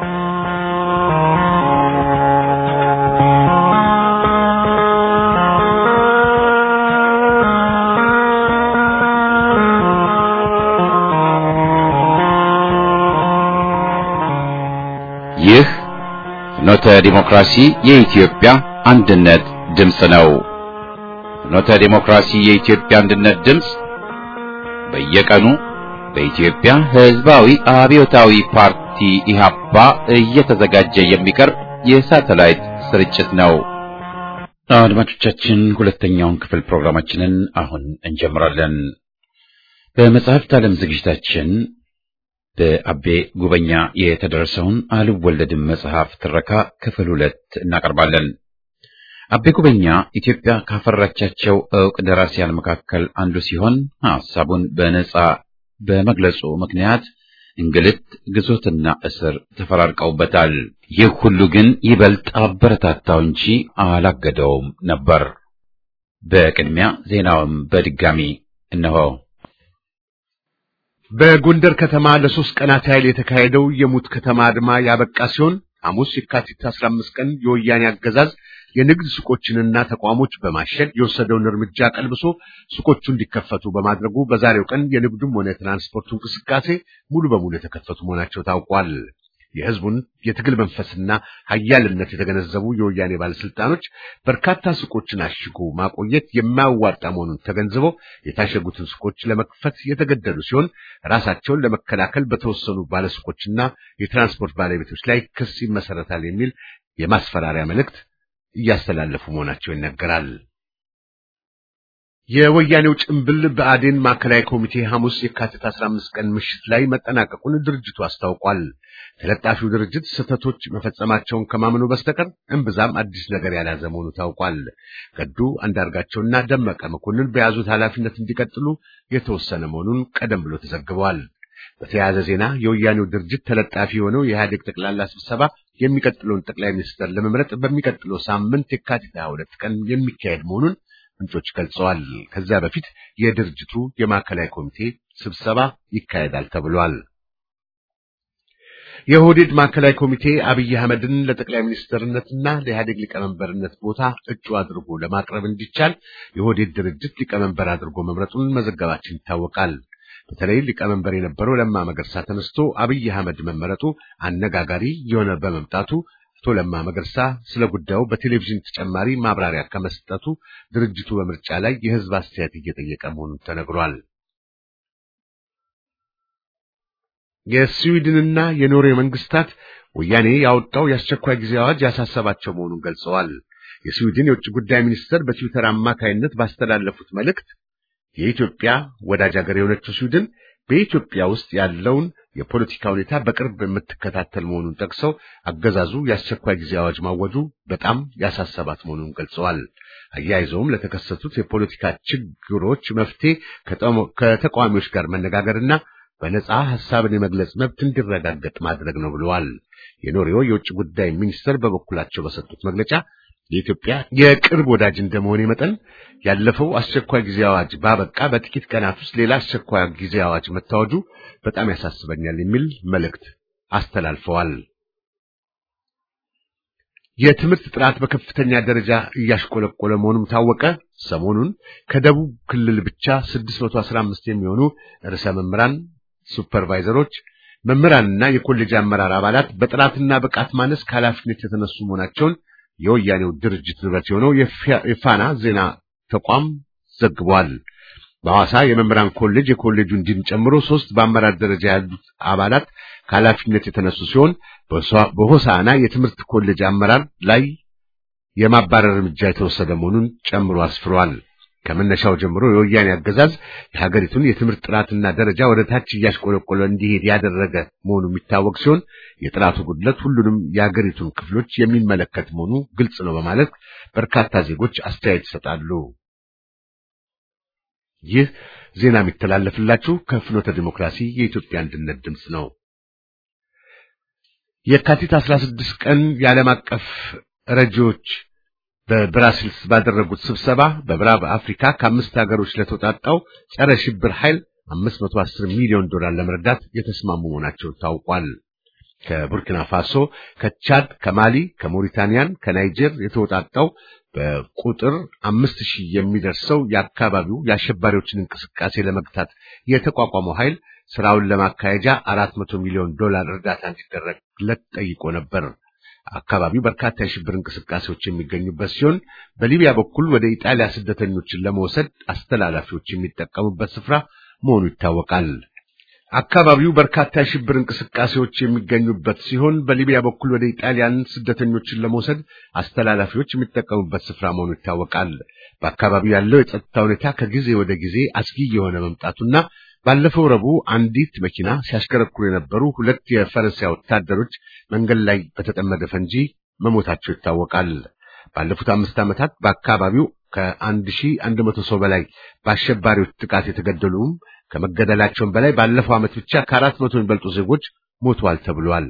ይህ ፍኖተ ዲሞክራሲ የኢትዮጵያ አንድነት ድምፅ ነው። ፍኖተ ዲሞክራሲ የኢትዮጵያ አንድነት ድምፅ በየቀኑ በኢትዮጵያ ሕዝባዊ አብዮታዊ ፓርቲ ኢህአፓ እየተዘጋጀ የሚቀርብ የሳተላይት ስርጭት ነው። አድማጮቻችን፣ ሁለተኛውን ክፍል ፕሮግራማችንን አሁን እንጀምራለን። በመጽሐፍት ዓለም ዝግጅታችን በአቤ ጉበኛ የተደረሰውን አልወለድም መጽሐፍ ትረካ ክፍል ሁለት እናቀርባለን። አቤ ጉበኛ ኢትዮጵያ ካፈራቻቸው ዕውቅ ደራሲያን መካከል አንዱ ሲሆን ሐሳቡን በነጻ በመግለጹ ምክንያት እንግልት፣ ግዞትና እስር ተፈራርቀውበታል። ይህ ሁሉ ግን ይበልጥ አበረታታው እንጂ አላገደውም ነበር። በቅድሚያ ዜናውም በድጋሚ እነሆ። በጎንደር ከተማ ለሶስት ቀናት ያህል የተካሄደው የሙት ከተማ አድማ ያበቃ ሲሆን ሐሙስ የካቲት 15 ቀን የወያኔ አገዛዝ የንግድ ሱቆችንና ተቋሞች በማሸግ የወሰደውን እርምጃ ቀልብሶ ሱቆቹ እንዲከፈቱ በማድረጉ በዛሬው ቀን የንግዱም ሆነ የትራንስፖርቱ እንቅስቃሴ ሙሉ በሙሉ የተከፈቱ መሆናቸው ታውቋል። የሕዝቡን የትግል መንፈስና ኃያልነት የተገነዘቡ የወያኔ ባለስልጣኖች በርካታ ሱቆችን አሽጎ ማቆየት የማያዋጣ መሆኑን ተገንዝበው የታሸጉትን ሱቆች ለመክፈት የተገደዱ ሲሆን ራሳቸውን ለመከላከል በተወሰኑ ባለሱቆችና የትራንስፖርት ባለቤቶች ላይ ክስ ይመሰረታል የሚል የማስፈራሪያ መልእክት እያስተላለፉ መሆናቸው ይነገራል። የወያኔው ጭምብል ብአዴን ማዕከላዊ ኮሚቴ ሐሙስ የካቲት 15 ቀን ምሽት ላይ መጠናቀቁን ድርጅቱ አስታውቋል። ተለጣፊው ድርጅት ስህተቶች መፈጸማቸውን ከማመኑ በስተቀር እምብዛም አዲስ ነገር ያልያዘ መሆኑ ታውቋል። ገዱ አንዳርጋቸውና ደመቀ መኮንን በያዙት ኃላፊነት እንዲቀጥሉ የተወሰነ መሆኑን ቀደም ብሎ ተዘግበዋል። በተያያዘ ዜና የወያኔው ድርጅት ተለጣፊ የሆነው የኢህአዴግ ጠቅላላ ስብሰባ የሚቀጥለውን ጠቅላይ ሚኒስትር ለመምረጥ በሚቀጥለው ሳምንት የካቲት 22 ቀን የሚካሄድ መሆኑን ምንጮች ገልጸዋል። ከዚያ በፊት የድርጅቱ የማዕከላዊ ኮሚቴ ስብሰባ ይካሄዳል ተብሏል። የኦህዴድ ማዕከላዊ ኮሚቴ አብይ አህመድን ለጠቅላይ ሚኒስትርነትና ለኢህአዴግ ሊቀመንበርነት ቦታ እጩ አድርጎ ለማቅረብ እንዲቻል የኦህዴድ ድርጅት ሊቀመንበር አድርጎ መምረጡን መዘገባችን ይታወቃል። በተለይ ሊቀመንበር የነበረው ለማ መገርሳ ተነስቶ አብይ አህመድ መመረጡ አነጋጋሪ የሆነ በመምጣቱ አቶ ለማ መገርሳ ስለ ጉዳዩ በቴሌቪዥን ተጨማሪ ማብራሪያ ከመስጠቱ ድርጅቱ በምርጫ ላይ የህዝብ አስተያየት እየጠየቀ መሆኑን ተነግሯል። የስዊድንና የኖርዌይ መንግስታት ወያኔ ያወጣው የአስቸኳይ ጊዜ አዋጅ ያሳሰባቸው መሆኑን ገልጸዋል። የስዊድን የውጭ ጉዳይ ሚኒስትር በትዊተር አማካይነት ባስተላለፉት መልእክት የኢትዮጵያ ወዳጅ ሀገር የሆነችው ስዊድን በኢትዮጵያ ውስጥ ያለውን የፖለቲካ ሁኔታ በቅርብ የምትከታተል መሆኑን ጠቅሰው አገዛዙ የአስቸኳይ ጊዜ አዋጅ ማወጁ በጣም ያሳሰባት መሆኑን ገልጸዋል። አያይዘውም ለተከሰቱት የፖለቲካ ችግሮች መፍትሄ ከተቃዋሚዎች ጋር መነጋገርና በነጻ ሐሳብን የመግለጽ መብት እንዲረጋገጥ ማድረግ ነው ብለዋል። የኖርዌይ የውጭ ጉዳይ ሚኒስትር በበኩላቸው በሰጡት መግለጫ የኢትዮጵያ የቅርብ ወዳጅ እንደመሆኔ መጠን ያለፈው አስቸኳይ ጊዜ አዋጅ ባበቃ በጥቂት ቀናት ውስጥ ሌላ አስቸኳይ ጊዜ አዋጅ መታወጁ በጣም ያሳስበኛል የሚል መልእክት አስተላልፈዋል። የትምህርት ጥራት በከፍተኛ ደረጃ እያሽቆለቆለ መሆኑም ታወቀ። ሰሞኑን ከደቡብ ክልል ብቻ 615 የሚሆኑ ርዕሰ መምህራን፣ ሱፐርቫይዘሮች፣ መምህራንና የኮሌጅ አመራር አባላት በጥራትና ብቃት ማነስ ከኃላፊነት የተነሱ መሆናቸውን የወያኔው ድርጅት ንብረት የሆነው የፋና ዜና ተቋም ዘግቧል። በሐዋሳ የመምህራን ኮሌጅ የኮሌጁን ዲን ጨምሮ ሶስት በአመራር ደረጃ ያሉት አባላት ከኃላፊነት የተነሱ ሲሆን በሆሳና የትምህርት ኮሌጅ አመራር ላይ የማባረር እርምጃ የተወሰደ መሆኑን ጨምሮ አስፍሯል። ከመነሻው ጀምሮ የወያኔ አገዛዝ የሀገሪቱን የትምህርት ጥራትና ደረጃ ወደ ታች እያሽቆለቆለ እንዲሄድ ያደረገ መሆኑ የሚታወቅ ሲሆን የጥራቱ ጉድለት ሁሉንም የሀገሪቱን ክፍሎች የሚመለከት መሆኑ ግልጽ ነው በማለት በርካታ ዜጎች አስተያየት ይሰጣሉ። ይህ ዜና የሚተላለፍላችሁ ከፍኖተ ዲሞክራሲ የኢትዮጵያ አንድነት ድምፅ ነው። የካቲት 16 ቀን የዓለም አቀፍ ረጂዎች በብራስልስ ባደረጉት ስብሰባ በምዕራብ አፍሪካ ከአምስት ሀገሮች ለተውጣጣው ጸረ ሽብር ኃይል 510 ሚሊዮን ዶላር ለመርዳት የተስማሙ መሆናቸው ታውቋል። ከቡርኪና ፋሶ፣ ከቻድ፣ ከማሊ፣ ከሞሪታኒያን፣ ከናይጀር የተወጣጣው በቁጥር አምስት ሺህ የሚደርሰው የአካባቢው የአሸባሪዎችን እንቅስቃሴ ለመግታት የተቋቋመው ኃይል ስራውን ለማካሄጃ አራት መቶ ሚሊዮን ዶላር እርዳታ እንዲደረግለት ጠይቆ ነበር። አካባቢው በርካታ የሽብር እንቅስቃሴዎች የሚገኙበት ሲሆን በሊቢያ በኩል ወደ ኢጣሊያ ስደተኞችን ለመውሰድ አስተላላፊዎች የሚጠቀሙበት ስፍራ መሆኑ ይታወቃል። አካባቢው በርካታ የሽብር እንቅስቃሴዎች የሚገኙበት ሲሆን በሊቢያ በኩል ወደ ኢጣሊያን ስደተኞችን ለመውሰድ አስተላላፊዎች የሚጠቀሙበት ስፍራ መሆኑ ይታወቃል። በአካባቢው ያለው የጸጥታ ሁኔታ ከጊዜ ወደ ጊዜ አስጊ የሆነ መምጣቱና ባለፈው ረቡዕ አንዲት መኪና ሲያሽከረክሩ የነበሩ ሁለት የፈረንሳይ ወታደሮች መንገድ ላይ በተጠመደ ፈንጂ መሞታቸው ይታወቃል። ባለፉት አምስት ዓመታት በአካባቢው ከአንድ ሺህ አንድ መቶ ሰው በላይ በአሸባሪዎች ጥቃት የተገደሉም ከመገደላቸውም በላይ ባለፈው ዓመት ብቻ ከአራት መቶ የሚበልጡ ዜጎች ሞተዋል ተብሏል።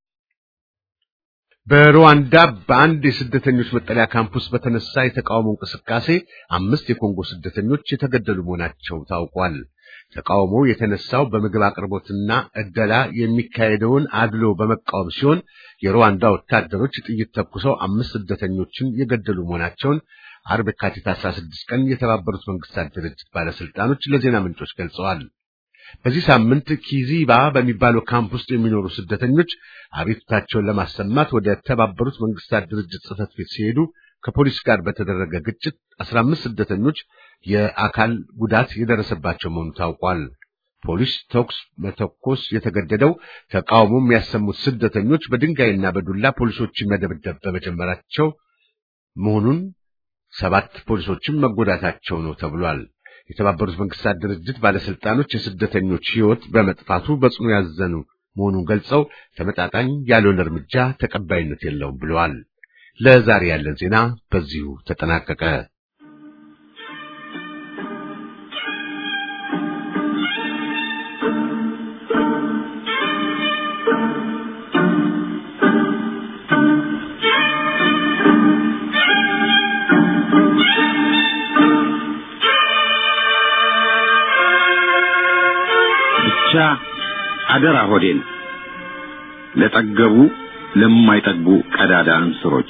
በሩዋንዳ በአንድ የስደተኞች መጠለያ ካምፕስ በተነሳ የተቃውሞ እንቅስቃሴ አምስት የኮንጎ ስደተኞች የተገደሉ መሆናቸው ታውቋል። ተቃውሞው የተነሳው በምግብ አቅርቦትና እደላ የሚካሄደውን አድሎ በመቃወም ሲሆን የሩዋንዳ ወታደሮች ጥይት ተኩሰው አምስት ስደተኞችን የገደሉ መሆናቸውን አርብ የካቲት 16 ቀን የተባበሩት መንግስታት ድርጅት ባለስልጣኖች ለዜና ምንጮች ገልጸዋል። በዚህ ሳምንት ኪዚባ በሚባለው ካምፕ ውስጥ የሚኖሩ ስደተኞች አቤቱታቸውን ለማሰማት ወደ ተባበሩት መንግስታት ድርጅት ጽሕፈት ቤት ሲሄዱ ከፖሊስ ጋር በተደረገ ግጭት 15 ስደተኞች የአካል ጉዳት የደረሰባቸው መሆኑ ታውቋል። ፖሊስ ተኩስ መተኮስ የተገደደው ተቃውሞ የሚያሰሙት ስደተኞች በድንጋይና በዱላ ፖሊሶችን መደብደብ በመጀመራቸው መሆኑን ሰባት ፖሊሶችም መጎዳታቸው ነው ተብሏል። የተባበሩት መንግስታት ድርጅት ባለስልጣኖች የስደተኞች ሕይወት በመጥፋቱ በጽኑ ያዘኑ መሆኑን ገልጸው ተመጣጣኝ ያልሆነ እርምጃ ተቀባይነት የለውም ብለዋል። ለዛሬ ያለን ዜና በዚሁ ተጠናቀቀ። ብቻ አደራ ሆዴን ለጠገቡ ለማይጠግቡ ቀዳዳ እንስሮች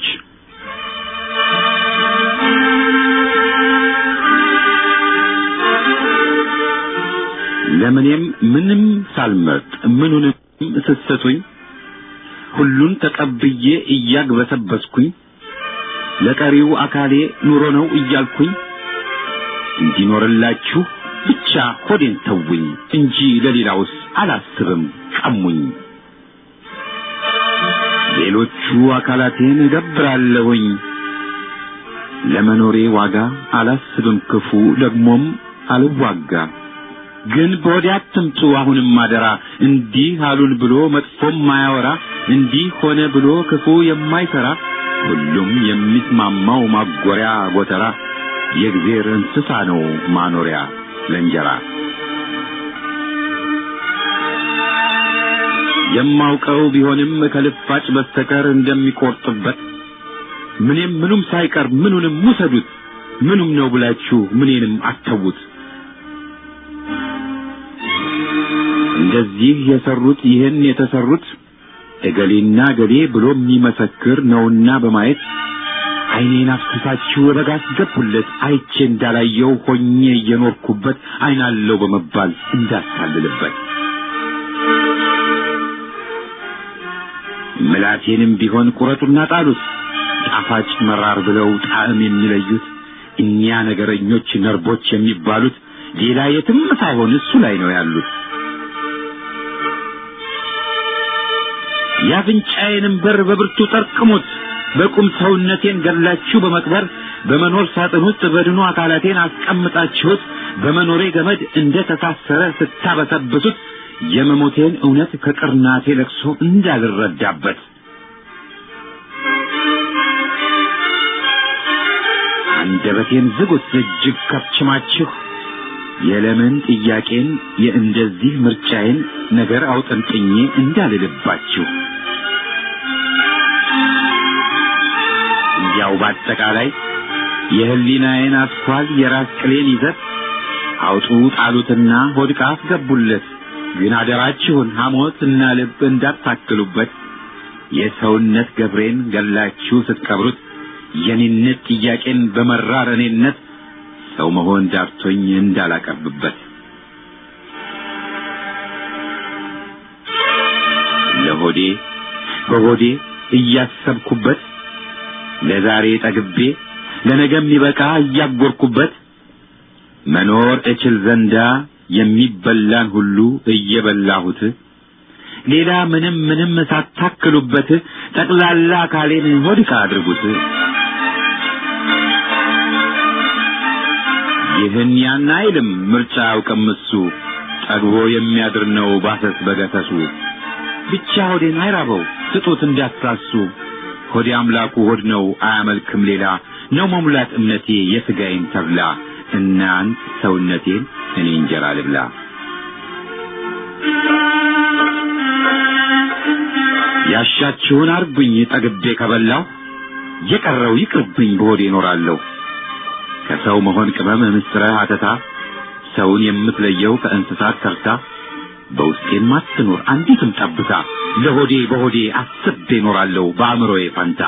ለምኔም ምንም ሳልመርጥ ምኑንም ስትሰጡኝ ሁሉን ተቀብዬ እያግበሰበስኩኝ ለቀሪው አካሌ ኑሮ ነው እያልኩኝ እንዲኖርላችሁ ብቻ ሆዴን ተውኝ እንጂ ለሌላውስ አላስብም ቀሙኝ። ሌሎቹ አካላቴን እገብራለሁኝ ለመኖሬ ዋጋ አላስብም ክፉ ደግሞም አልዋጋ። ግን በወዲያ አትምጡ አሁንም አደራ እንዲህ አሉን ብሎ መጥፎም ማያወራ እንዲህ ሆነ ብሎ ክፉ የማይሰራ ሁሉም የሚስማማው ማጎሪያ ጎተራ የእግዜር እንስሳ ነው ማኖሪያ ለእንጀራ የማውቀው ቢሆንም ከልፋጭ በስተቀር እንደሚቆርጥበት ምንም ምኑም ሳይቀር ምኑንም ውሰዱት ምኑም ነው ብላችሁ ምኔንም አተዉት። እንደዚህ የሰሩት ይህን የተሰሩት እገሌና እገሌ ብሎ የሚመሰክር ነውና በማየት ዓይኔን አፍስሳችሁ በጋ አስገቡለት አይቼ እንዳላየው ሆኜ እየኖርኩበት ዓይናለው በመባል እንዳታልልበት ምላቴንም ቢሆን ቁረጡና ጣሉት ጣፋጭ መራር ብለው ጣዕም የሚለዩት እኒያ ነገረኞች ነርቦች የሚባሉት ሌላ የትም ሳይሆን እሱ ላይ ነው ያሉት። የአፍንጫዬንም በር በብርቱ ጠርቅሙት በቁም ሰውነቴን ገድላችሁ በመቅበር በመኖር ሳጥን ውስጥ በድኑ አካላቴን አስቀምጣችሁት በመኖሬ ገመድ እንደ ተሳሰረ ስታበሰብሱት የመሞቴን እውነት ከቅርናቴ ለቅሶ እንዳልረዳበት አንደበቴን ዝጉት እጅግ ከፍችማችሁ የለምን ጥያቄን የእንደዚህ ምርጫዬን ነገር አውጠንጥኜ እንዳልልባችሁ እንዲያው በአጠቃላይ የህሊናዬን አስኳል የራስ ቅሌን ይዘት አውጡ ጣሉትና ሆድቃ አስገቡለት ግን አደራችሁን ሐሞት እና ልብ እንዳታክሉበት የሰውነት ገብሬን ገላችሁ ስትቀብሩት የኔነት ጥያቄን በመራር እኔነት ሰው መሆን ዳርቶኝ እንዳላቀርብበት ለሆዴ በሆዴ እያሰብኩበት ለዛሬ ጠግቤ ለነገ የሚበቃ እያጎርኩበት መኖር እችል ዘንዳ የሚበላን ሁሉ እየበላሁት ሌላ ምንም ምንም ሳታክሉበት ጠቅላላ አካሌን ሆድቃ አድርጉት። ይህን ያን አይልም ምርጫ ያውቅም እሱ ጠግቦ የሚያድር ነው ባሰስ በገሰሱ ብቻ ሆዴን አይራበው ስጡት እንዳትሳሱ ሆዴ አምላኩ ሆድ ነው አያመልክም ሌላ ነው መሙላት እምነቴ የሥጋዬን ተብላ እናንት ሰውነቴን እኔ እንጀራ ልብላ ያሻችሁን አርጉኝ ጠግቤ ከበላው የቀረው ይቅርብኝ በሆዴ እኖራለሁ ከሰው መሆን ቅመም ምስረ አተታ ሰውን የምትለየው ከእንስሳት ተርታ በውስጤም አትኖር አንዲትም ጠብታ ለሆዴ በሆዴ አስቤ እኖራለሁ በአእምሮዬ ፈንታ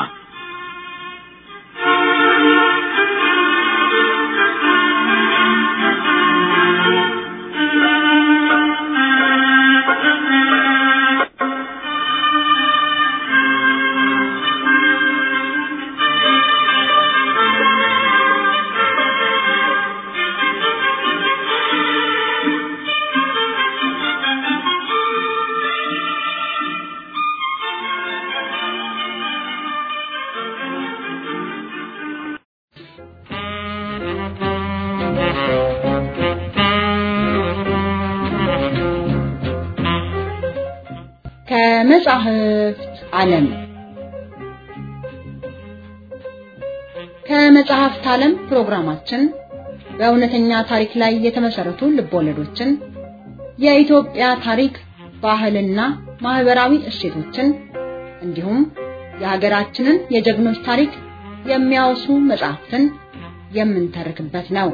ከመጻሕፍት ዓለም ከመጽሐፍት ዓለም ፕሮግራማችን በእውነተኛ ታሪክ ላይ የተመሰረቱ ልቦለዶችን፣ የኢትዮጵያ ታሪክ፣ ባህልና ማህበራዊ እሴቶችን እንዲሁም የሀገራችንን የጀግኖች ታሪክ የሚያወሱ መጽሐፍትን የምንተርክበት ነው።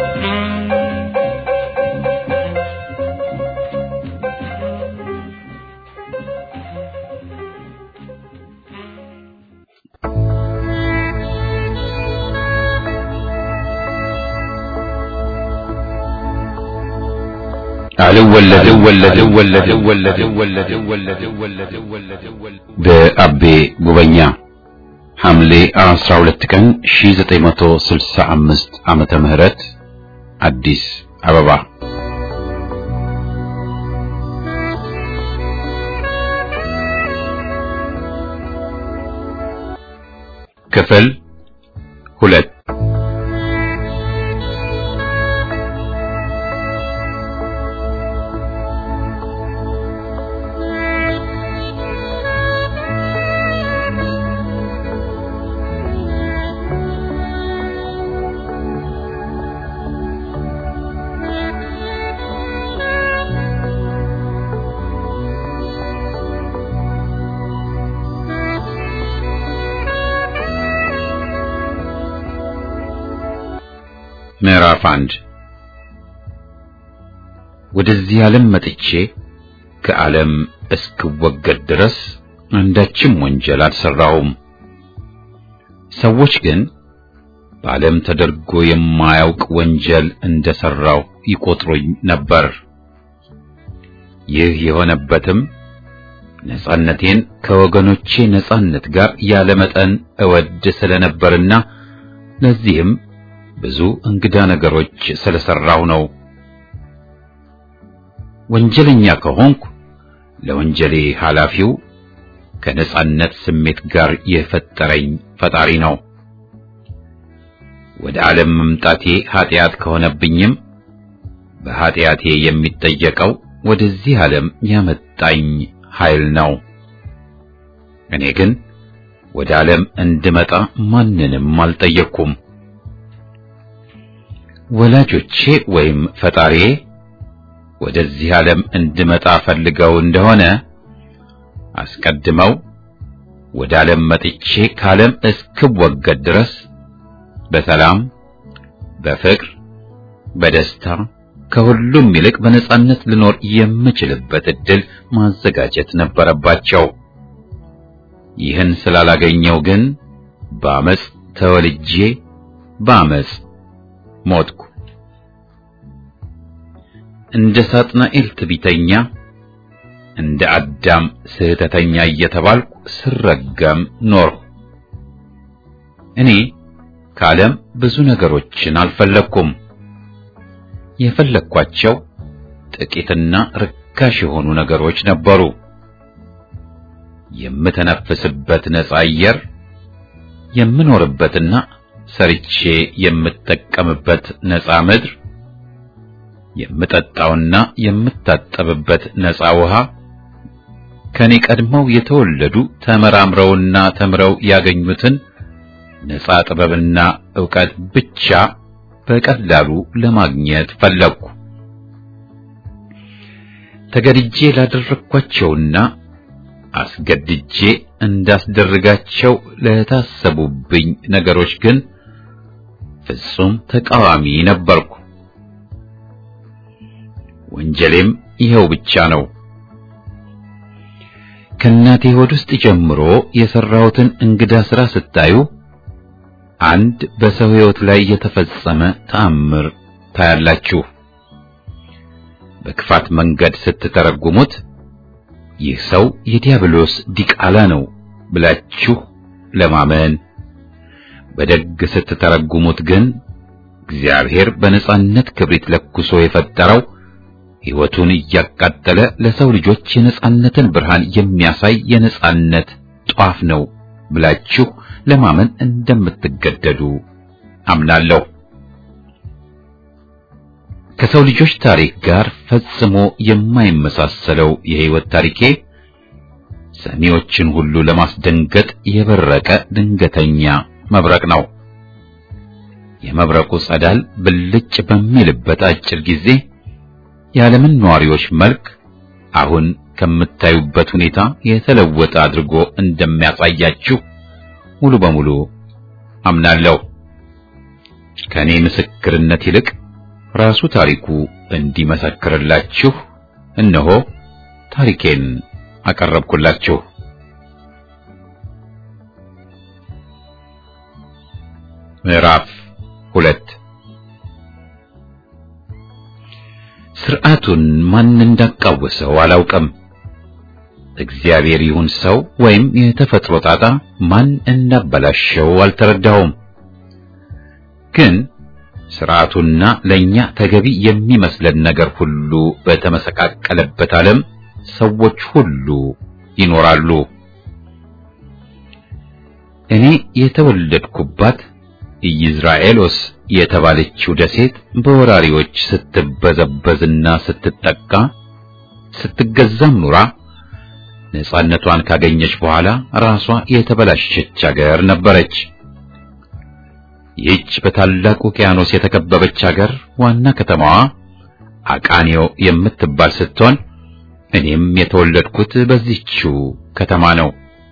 በአቤ ጉበኛ ሐምሌ 12 ቀን 1965 ዓመተ ምህረት አዲስ አበባ ክፍል ሁለት ምዕራፍ አንድ ወደዚህ ዓለም መጥቼ ከዓለም እስክወገድ ድረስ አንዳችም ወንጀል አልሰራሁም። ሰዎች ግን በዓለም ተደርጎ የማያውቅ ወንጀል እንደሰራው ይቆጥሩኝ ነበር። ይህ የሆነበትም ነጻነቴን ከወገኖቼ ነጻነት ጋር ያለመጠን እወድ ስለነበርና ለዚህም ብዙ እንግዳ ነገሮች ስለሰራው ነው። ወንጀለኛ ከሆንኩ ለወንጀሌ ኃላፊው ከነጻነት ስሜት ጋር የፈጠረኝ ፈጣሪ ነው። ወደ ዓለም መምጣቴ ኃጢአት ከሆነብኝም በኃጢአቴ የሚጠየቀው ወደዚህ ዓለም ያመጣኝ ኃይል ነው። እኔ ግን ወደ ዓለም እንድመጣ ማንንም አልጠየቅኩም። ወላጆቼ ወይም ፈጣሪዬ ወደዚህ ዓለም እንድመጣ ፈልገው እንደሆነ አስቀድመው ወደ ዓለም መጥቼ ከዓለም እስክወገድ ድረስ በሰላም፣ በፍቅር፣ በደስታ፣ ከሁሉም ይልቅ በነጻነት ልኖር የምችልበት እድል ማዘጋጀት ነበረባቸው። ይህን ስላላገኘው ግን በአመፅ ተወልጄ በአመፅ ሞትኩ። እንደ ሳጥናኤል ትቢተኛ እንደ አዳም ስህተተኛ እየተባልኩ ስረገም ኖርሁ። እኔ ከዓለም ብዙ ነገሮችን አልፈለግኩም። የፈለግኳቸው ጥቂትና ርካሽ የሆኑ ነገሮች ነበሩ። የምተነፍስበት ነፃ አየር፣ የምኖርበትና ሰርቼ የምጠቀምበት ነፃ ምድር፣ የምጠጣውና የምታጠብበት ነፃ ውሃ፣ ከኔ ቀድመው የተወለዱ ተመራምረውና ተምረው ያገኙትን ነፃ ጥበብና ዕውቀት ብቻ በቀላሉ ለማግኘት ፈለግኩ። ተገድጄ ላደረግኳቸውና አስገድጄ እንዳስደርጋቸው ለታሰቡብኝ ነገሮች ግን ፍጹም ተቃዋሚ ነበርኩ። ወንጀሌም ይኸው ብቻ ነው። ከእናቴ ሆድ ውስጥ ጀምሮ የሰራሁትን እንግዳ ሥራ ስታዩ አንድ በሰው ሕይወት ላይ የተፈጸመ ተአምር ታያላችሁ። በክፋት መንገድ ስትተረጉሙት ይህ ሰው የዲያብሎስ ዲቃላ ነው ብላችሁ ለማመን፣ በደግ ስትተረጉሙት ግን እግዚአብሔር በነጻነት ክብሪት ለኩሶ የፈጠረው ሕይወቱን እያቃጠለ ለሰው ልጆች የነጻነትን ብርሃን የሚያሳይ የነጻነት ጧፍ ነው ብላችሁ ለማመን እንደምትገደዱ አምናለሁ። ከሰው ልጆች ታሪክ ጋር ፈጽሞ የማይመሳሰለው የሕይወት ታሪኬ ሰሚዎችን ሁሉ ለማስደንገጥ የበረቀ ድንገተኛ መብረቅ ነው። የመብረቁ ጸዳል ብልጭ በሚልበት አጭር ጊዜ የዓለምን ነዋሪዎች መልክ አሁን ከምታዩበት ሁኔታ የተለወጠ አድርጎ እንደሚያሳያችሁ ሙሉ በሙሉ አምናለሁ። ከኔ ምስክርነት ይልቅ ራሱ ታሪኩ እንዲመሰክርላችሁ እነሆ ታሪኬን አቀረብኩላችሁ። ምዕራፍ ሁለት ስርዓቱን ማን እንዳቃወሰው አላውቅም። እግዚአብሔር ይሁን ሰው ወይም የተፈጥሮ ጣጣ ማን እንዳበላሸው አልተረዳውም። ግን ስርዓቱና ለኛ ተገቢ የሚመስለን ነገር ሁሉ በተመሰቃቀለበት ዓለም ሰዎች ሁሉ ይኖራሉ። እኔ የተወለድኩባት ኢይዝራኤሎስ የተባለችው ደሴት በወራሪዎች ስትበዘበዝና ስትጠቃ ስትገዛም ኑራ ነጻነቷን ካገኘች በኋላ ራሷ የተበላሸች አገር ነበረች። ይህች በታላቅ ውቅያኖስ የተከበበች አገር ዋና ከተማዋ አቃኒዮ የምትባል ስትሆን እኔም የተወለድኩት በዚህችው ከተማ ነው።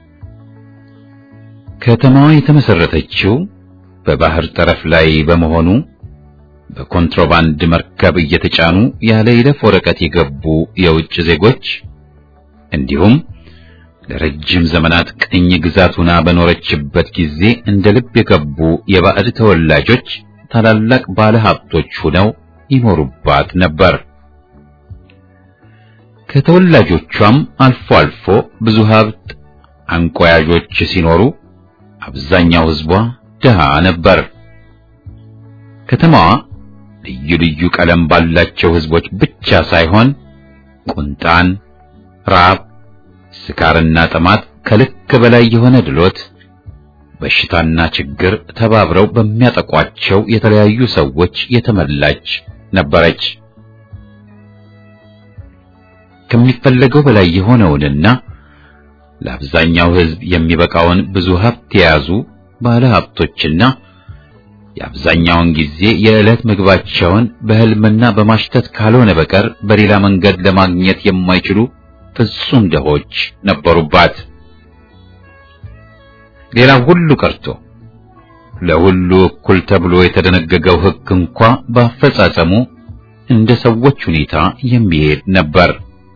ከተማዋ የተመሰረተችው በባህር ጠረፍ ላይ በመሆኑ በኮንትሮባንድ መርከብ እየተጫኑ ያለ ይለፍ ወረቀት የገቡ የውጭ ዜጎች እንዲሁም ለረጅም ዘመናት ቅኝ ግዛት ሆና በኖረችበት ጊዜ እንደ ልብ የገቡ የባዕድ ተወላጆች ታላላቅ ባለ ሀብቶች ሆነው ይኖሩባት ነበር። ከተወላጆቿም አልፎ አልፎ ብዙ ሀብት አንቆያዦች ሲኖሩ አብዛኛው ሕዝቧ ድሃ ነበር። ከተማዋ ልዩ ልዩ ቀለም ባላቸው ሕዝቦች ብቻ ሳይሆን ቁንጣን፣ ራብ፣ ስካርና ጥማት፣ ከልክ በላይ የሆነ ድሎት፣ በሽታና ችግር ተባብረው በሚያጠቋቸው የተለያዩ ሰዎች የተመላች ነበረች። ከሚፈለገው በላይ የሆነውንና ለአብዛኛው ሕዝብ የሚበቃውን ብዙ ሀብት የያዙ ባለ ሀብቶችና የአብዛኛውን ጊዜ የዕለት ምግባቸውን በሕልምና በማሽተት ካልሆነ በቀር በሌላ መንገድ ለማግኘት የማይችሉ ፍጹም ደሆች ነበሩባት። ሌላው ሁሉ ቀርቶ ለሁሉ እኩል ተብሎ የተደነገገው ሕግ እንኳ በአፈጻጸሙ እንደ ሰዎች ሁኔታ የሚሄድ ነበር።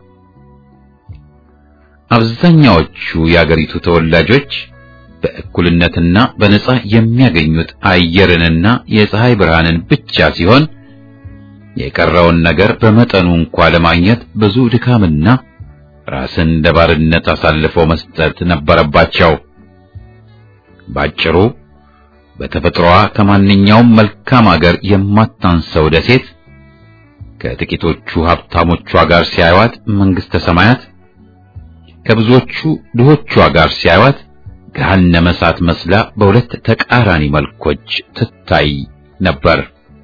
አብዛኛዎቹ የአገሪቱ ተወላጆች በእኩልነትና በነጻ የሚያገኙት አየርንና የፀሐይ ብርሃንን ብቻ ሲሆን የቀረውን ነገር በመጠኑ እንኳ ለማግኘት ብዙ ድካምና ራስን ለባርነት አሳልፎ መስጠት ነበረባቸው። ባጭሩ በተፈጥሮዋ ከማንኛውም መልካም አገር የማታንሰው ደሴት ከጥቂቶቹ ሀብታሞቿ ጋር ሲያዩዋት መንግስተ ሰማያት፣ ከብዙዎቹ ድሆቿ ጋር ሲያዩዋት ገሃነመ እሳት መስላ በሁለት ተቃራኒ መልኮች ትታይ ነበር።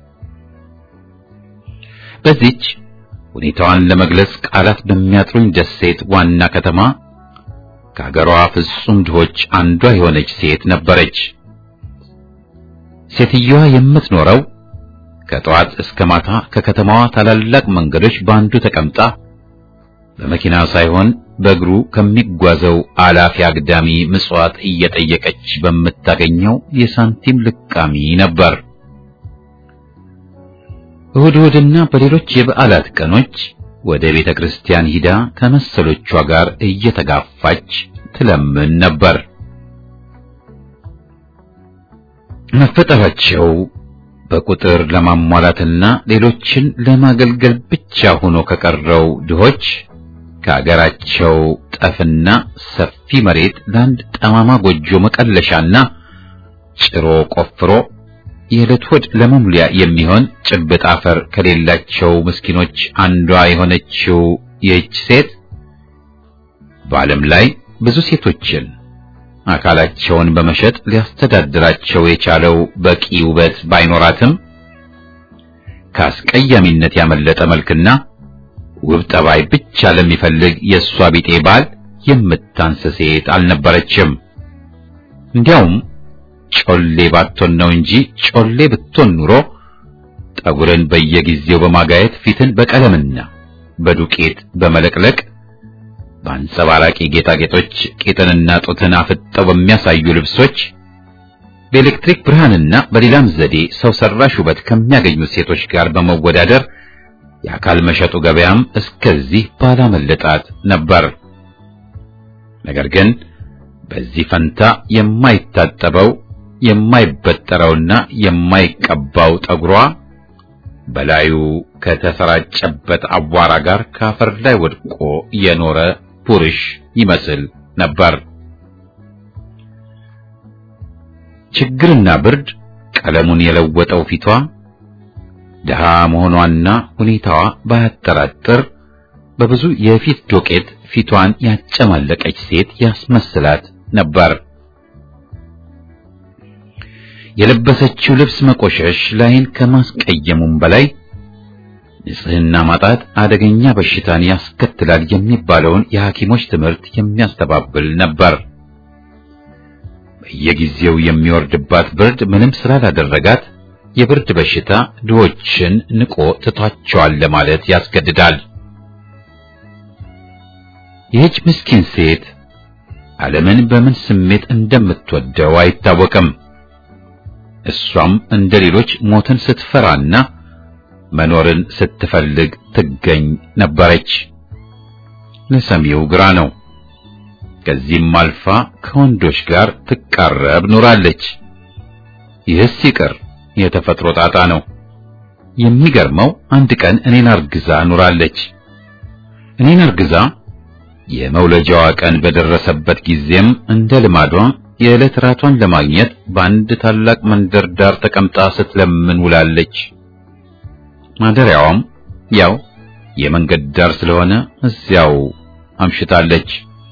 በዚች ሁኔታዋን ለመግለጽ ቃላት በሚያጥሩኝ ደሴት ዋና ከተማ ከአገሯ ፍጹም ድሆች አንዷ የሆነች ሴት ነበረች። ሴትየዋ የምትኖረው ከጠዋት እስከ ማታ ከከተማዋ ታላላቅ መንገዶች በአንዱ ተቀምጣ በመኪና ሳይሆን በእግሩ ከሚጓዘው አላፊ አግዳሚ ምጽዋት እየጠየቀች በምታገኘው የሳንቲም ልቃሚ ነበር። እሁድ እሁድና በሌሎች የበዓላት ቀኖች ወደ ቤተ ክርስቲያን ሂዳ ከመሰሎቿ ጋር እየተጋፋች ትለምን ነበር። መፈጠራቸው በቁጥር ለማሟላትና ሌሎችን ለማገልገል ብቻ ሆኖ ከቀረው ድሆች ከአገራቸው ጠፍና ሰፊ መሬት ለአንድ ጠማማ ጎጆ መቀለሻና ጭሮ ቆፍሮ የዕለት ሆድ ለመሙሊያ የሚሆን ጭብጥ አፈር ከሌላቸው ምስኪኖች አንዷ የሆነችው ይህች ሴት በዓለም ላይ ብዙ ሴቶችን አካላቸውን በመሸጥ ሊያስተዳድራቸው የቻለው በቂ ውበት ባይኖራትም ከአስቀያሚነት ያመለጠ መልክና ውብ ጠባይ ብቻ ለሚፈልግ የእሷ ቢጤ ባል የምታንስ ሴት አልነበረችም። እንዲያውም ጮሌ ባትሆን ነው እንጂ ጮሌ ብትሆን ኑሮ ጠጉርን በየጊዜው በማጋየት ፊትን በቀለምና በዱቄት በመለቅለቅ በአንጸባራቂ ጌጣጌጦች ቂጥንና ጡትን አፍጠው በሚያሳዩ ልብሶች በኤሌክትሪክ ብርሃንና በሌላም ዘዴ ሰው ሰራሽ ውበት ከሚያገኙ ሴቶች ጋር በመወዳደር የአካል መሸጡ ገበያም እስከዚህ ባላመለጣት ነበር። ነገር ግን በዚህ ፈንታ የማይታጠበው የማይበጠረውና የማይቀባው ጠጉሯ በላዩ ከተሰራጨበት አቧራ ጋር ከአፈር ላይ ወድቆ የኖረ ቡርሽ ይመስል ነበር። ችግርና ብርድ ቀለሙን የለወጠው ፊቷ ድሃ መሆኗና ሁኔታዋ ባያጠራጥር በብዙ የፊት ዶቄት ፊቷን ያጨማለቀች ሴት ያስመስላት ነበር። የለበሰችው ልብስ መቆሸሽ ላይን ከማስቀየሙም በላይ ንጽህና ማጣት አደገኛ በሽታን ያስከትላል የሚባለውን የሐኪሞች ትምህርት የሚያስተባብል ነበር። በየጊዜው የሚወርድባት ብርድ ምንም ስላላደረጋት የብርድ በሽታ ድሆችን ንቆ ትቷቸዋል ለማለት ያስገድዳል። ይህች ምስኪን ሴት ዓለምን በምን ስሜት እንደምትወደው አይታወቅም። እሷም እንደ ሌሎች ሞትን ስትፈራና መኖርን ስትፈልግ ትገኝ ነበረች። ለሰሚው ግራ ነው። ከዚህም አልፋ ከወንዶች ጋር ትቃረብ ኖራለች። ይህስ ይቅር የተፈጥሮ ጣጣ ነው። የሚገርመው አንድ ቀን እኔን አርግዛ ኖራለች። እኔን አርግዛ የመውለጃዋ ቀን በደረሰበት ጊዜም እንደ ልማዷ የዕለት ራቷን ለማግኘት በአንድ ታላቅ መንደር ዳር ተቀምጣ ስትለምን ውላለች። ማደሪያዋም ያው የመንገድ ዳር ስለሆነ እዚያው አምሽታለች።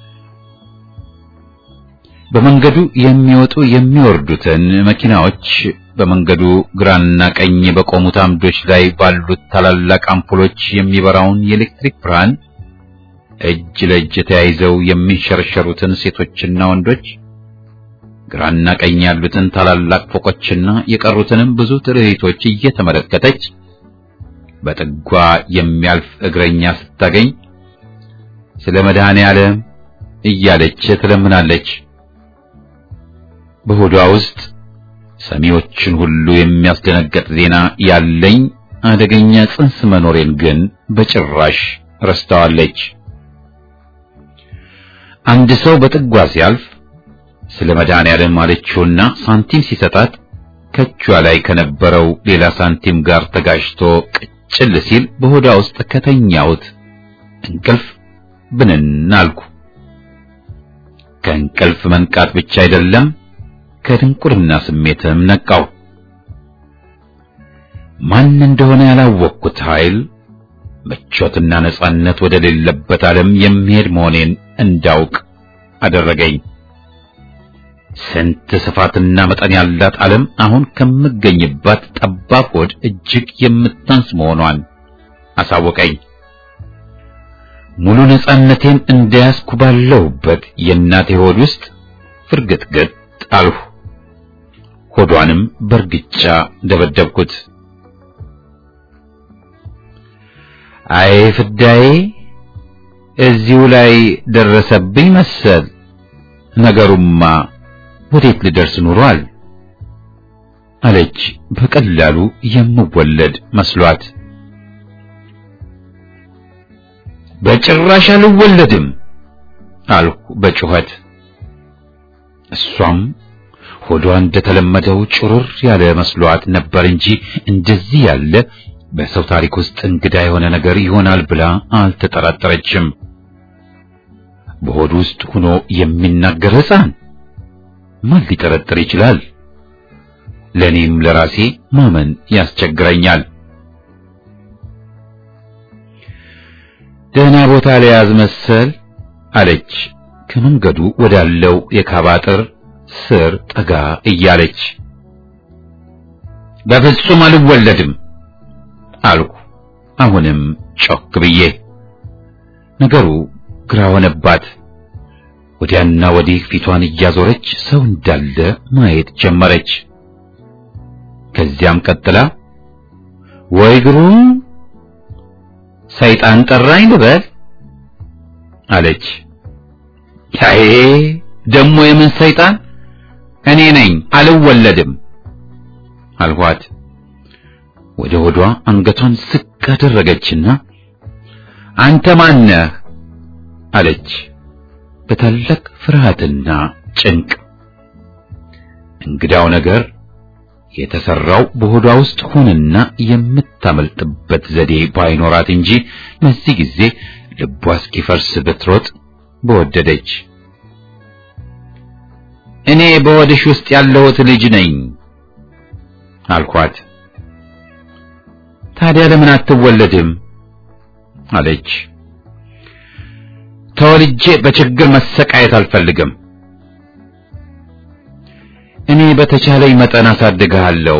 በመንገዱ የሚወጡ የሚወርዱትን መኪናዎች በመንገዱ ግራና ቀኝ በቆሙት አምዶች ላይ ባሉት ታላላቅ አምፖሎች የሚበራውን የኤሌክትሪክ ብርሃን እጅ ለእጅ ተያይዘው የሚንሸረሸሩትን ሴቶችና ወንዶች ግራና ቀኝ ያሉትን ታላላቅ ፎቆችና የቀሩትንም ብዙ ትርኢቶች እየተመለከተች በጥጓ የሚያልፍ እግረኛ ስታገኝ ስለ መድኃኔ ዓለም እያለች ትለምናለች። በሆዷ ውስጥ ሰሚዎችን ሁሉ የሚያስደነግጥ ዜና ያለኝ አደገኛ ጽንስ መኖሬን ግን በጭራሽ ረስተዋለች። አንድ ሰው በጥጓ ሲያልፍ ስለ መድኃኔዓለም አለችውና ሳንቲም ሲሰጣት ከቿ ላይ ከነበረው ሌላ ሳንቲም ጋር ተጋጭቶ ቅጭል ሲል በሆዷ ውስጥ ከተኛሁት እንቅልፍ ብንን አልኩ። ከእንቅልፍ መንቃት ብቻ አይደለም ከድንቁርና ስሜትም ነቃው። ማን እንደሆነ ያላወቅኩት ኃይል ምቾትና ነጻነት ወደ ሌለበት ዓለም የሚሄድ መሆኔን እንዳውቅ አደረገኝ። ስንት ስፋትና መጠን ያላት ዓለም አሁን ከምገኝባት ጠባብ ሆድ እጅግ የምታንስ መሆኗን አሳወቀኝ። ሙሉ ነጻነቴን እንደያዝኩ ባለሁበት የእናቴ ሆድ ውስጥ ፍርግጥግጥ አልሁ። ሆዷንም በእርግጫ ደበደብኩት። አይ ፍዳዬ፣ እዚሁ ላይ ደረሰብኝ መሰል። ነገሩማ ወዴት ልደርስ ኑሯል አለች በቀላሉ የምወለድ መስሏት። በጭራሽ አልወለድም አልኩ በጩኸት። እሷም ሆዷ እንደተለመደው ጭሩር ያለ መስሏት ነበር እንጂ እንደዚህ ያለ በሰው ታሪክ ውስጥ እንግዳ የሆነ ነገር ይሆናል ብላ አልተጠራጠረችም። በሆድ ውስጥ ሆኖ የሚናገር ሕፃን ማን ሊጠረጥር ይችላል? ለኔም ለራሴ ማመን ያስቸግረኛል። ደህና ቦታ ለያዝ መሰል አለች ከመንገዱ ወዳለው የካባ አጥር ስር ጠጋ እያለች። በፍጹም አልወለድም አልኩ አሁንም ጮክ ብዬ። ነገሩ ግራ ሆነባት። ወዲያና ወዲህ ፊቷን እያዞረች ሰው እንዳለ ማየት ጀመረች። ከዚያም ቀጥላ ወይ ግሩም ሰይጣን ጠራኝ ልበል አለች። አይ ደሞ የምን ሰይጣን? እኔ ነኝ አልወለድም አልኋት። ወደ ሆዷ አንገቷን ዝቅ አደረገችና አንተ ማነህ አለች በታላቅ ፍርሃትና ጭንቅ። እንግዳው ነገር የተሰራው በሆዷ ውስጥ ሆነና የምታመልጥበት ዘዴ ባይኖራት እንጂ በዚህ ጊዜ ልቧ እስኪፈርስ ብትሮጥ በወደደች። እኔ በሆድሽ ውስጥ ያለሁት ልጅ ነኝ አልኳት። ታዲያ ለምን አትወለድም አለች። ተወልጄ በችግር መሰቃየት አልፈልግም። እኔ በተቻለኝ መጠን አሳድግሃለሁ።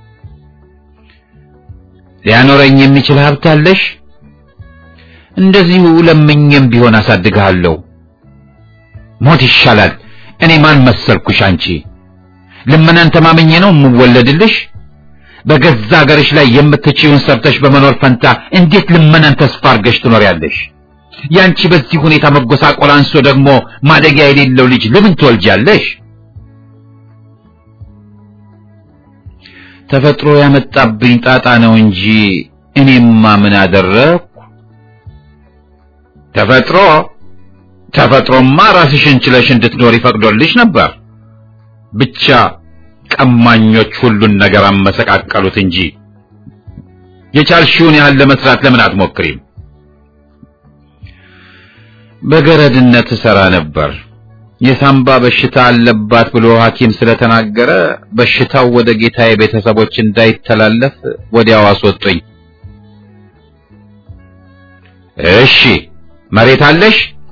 ሊያኖረኝ የሚችል ሀብት አለሽ? እንደዚሁ ለምኜም ቢሆን አሳድግሃለሁ። ሞት ይሻላል። እኔ ማን መሰልኩሽ አንቺ? ልመናን ተማመኜ ነው የምወለድልሽ? በገዛ ሀገርሽ ላይ የምትችይውን ሰርተሽ በመኖር ፈንታ እንዴት ልመናን ተስፋ አድርገሽ ትኖሪያለሽ? ያንቺ በዚህ ሁኔታ መጎሳቆል አንሶ ደግሞ ማደጊያ የሌለው ልጅ ለምን ትወልጃለሽ? ተፈጥሮ ያመጣብኝ ጣጣ ነው እንጂ እኔማ ምን አደረግኩ? ተፈጥሮ ተፈጥሮማ ራስሽን ችለሽ እንድትኖሪ ፈቅዶልሽ ነበር። ብቻ ቀማኞች ሁሉን ነገር አመሰቃቀሉት እንጂ የቻልሽውን ያህል ለመስራት ለምን አትሞክሪም? በገረድነት እሰራ ነበር። የሳምባ በሽታ አለባት ብሎ ሐኪም ስለተናገረ በሽታው ወደ ጌታዬ ቤተሰቦች እንዳይተላለፍ ወዲያው አስወጡኝ። እሺ፣ መሬት አለሽ?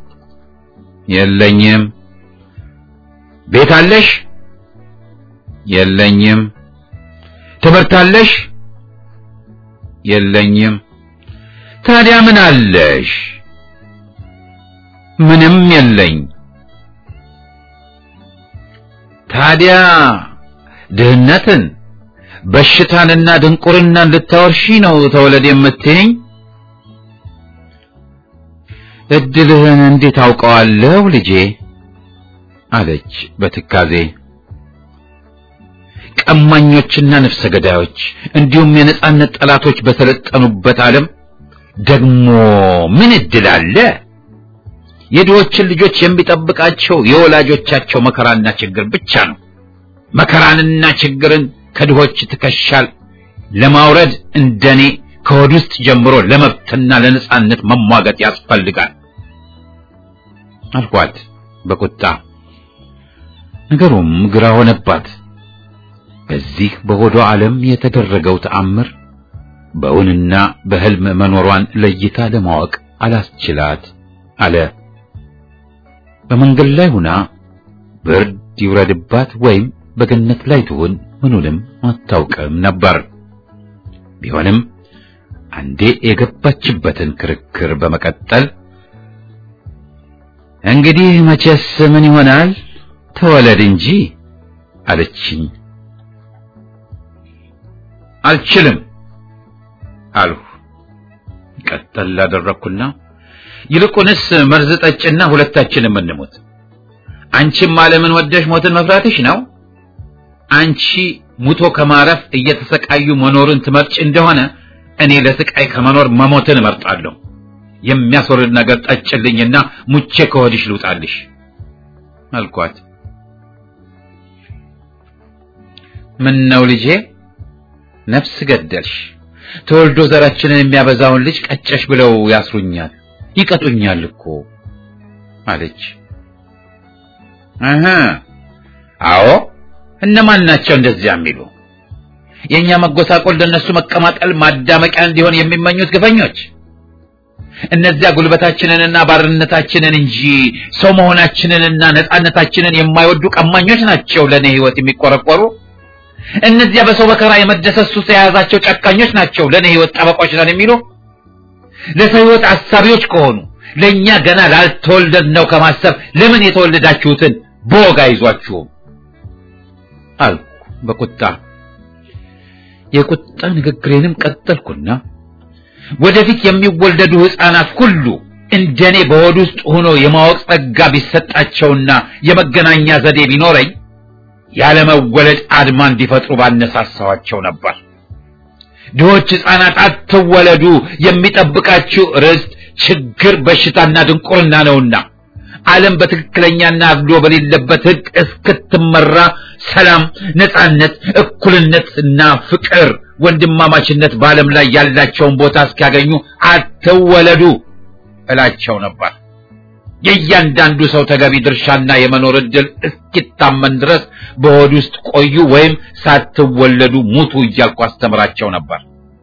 የለኝም። ቤት አለሽ? የለኝም። ትምህርት አለሽ? የለኝም። ታዲያ ምን አለሽ? ምንም የለኝ። ታዲያ ድህነትን በሽታንና ድንቁርናን ልታወርሺ ነው ተወለድ የምትይኝ? እድልህን እንዴት አውቀዋለሁ ልጄ አለች በትካዜ። ቀማኞችና ነፍሰ ገዳዮች እንዲሁም የነጻነት ጠላቶች በሰለጠኑበት ዓለም ደግሞ ምን እድል አለ? የድሆችን ልጆች የሚጠብቃቸው የወላጆቻቸው መከራና ችግር ብቻ ነው። መከራንና ችግርን ከድሆች ትከሻል ለማውረድ እንደኔ ከሆድ ውስጥ ጀምሮ ለመብትና ለነጻነት መሟገት ያስፈልጋል አልኳት በቁጣ። ነገሩም ግራ ሆነባት። በዚህ በሆዷ ዓለም የተደረገው ተአምር በእውንና በሕልም መኖሯን ለይታ ለማወቅ አላስችላት አለ። በመንገድ ላይ ሁና ብርድ ይውረድባት ወይም በገነት ላይ ትሁን ምኑንም አታውቅም ነበር። ቢሆንም አንዴ የገባችበትን ክርክር በመቀጠል እንግዲህ መቼስ ምን ይሆናል ተወለድ እንጂ አለችኝ። አልችልም አልሁ። ቀጠል ላደረግኩና ይልቁንስ መርዝ ጠጭና ሁለታችንም እንሞት። አንቺም ዓለምን ወደሽ ሞትን መፍራትሽ ነው። አንቺ ሙቶ ከማረፍ እየተሰቃዩ መኖርን ትመርጭ እንደሆነ እኔ ለስቃይ ከመኖር መሞትን እመርጣለሁ። የሚያስወርድ ነገር ጠጭልኝና ሙቼ ከሆድሽ ልውጣልሽ አልኳት። ምን ነው ልጄ ነፍስ ገደልሽ? ተወልዶ ዘራችንን የሚያበዛውን ልጅ ቀጨሽ ብለው ያስሩኛል፣ ይቀጡኛል እኮ አለች። አሃ አዎ፣ እነማን ናቸው እንደዚያ የሚሉ? የኛ መጎሳቆል ለነሱ መቀማቀል ማዳመቂያ እንዲሆን የሚመኙት ግፈኞች። እነዚያ ጉልበታችንንና ባርነታችንን እንጂ ሰው መሆናችንንና ነጻነታችንን የማይወዱ ቀማኞች ናቸው ለኔ ሕይወት የሚቆረቆሩ። እነዚያ በሰው መከራ የመደሰት ሱስ የያዛቸው ጨካኞች ናቸው ለኔ ሕይወት ጠበቆች ነን የሚሉ። ለሰው ሕይወት አሳቢዎች ከሆኑ ለኛ ገና ላልተወለድ ነው ከማሰብ ለምን የተወለዳችሁትን በወግ አይዟችሁም አልኩ በቁጣ። የቁጣ ንግግሬንም ቀጠልኩና ወደፊት የሚወለዱ ሕፃናት ሁሉ እንደኔ በሆድ ውስጥ ሆኖ የማወቅ ጸጋ ቢሰጣቸውና የመገናኛ ዘዴ ቢኖረኝ ያለመወለድ አድማ እንዲፈጥሩ ባነሳሳዋቸው ነበር። ድሆች ሕፃናት አትወለዱ፣ የሚጠብቃችሁ ርስት፣ ችግር፣ በሽታና ድንቁርና ነውና ዓለም በትክክለኛና አድሎ በሌለበት ሕግ እስክትመራ ሰላም፣ ነጻነት፣ እኩልነትና ፍቅር፣ ወንድማማችነት በዓለም ላይ ያላቸውን ቦታ እስኪያገኙ አትወለዱ እላቸው ነበር። የእያንዳንዱ ሰው ተገቢ ድርሻና የመኖር ዕድል እስኪታመን ድረስ በሆድ ውስጥ ቆዩ ወይም ሳትወለዱ ሙቱ እያልኩ አስተምራቸው ነበር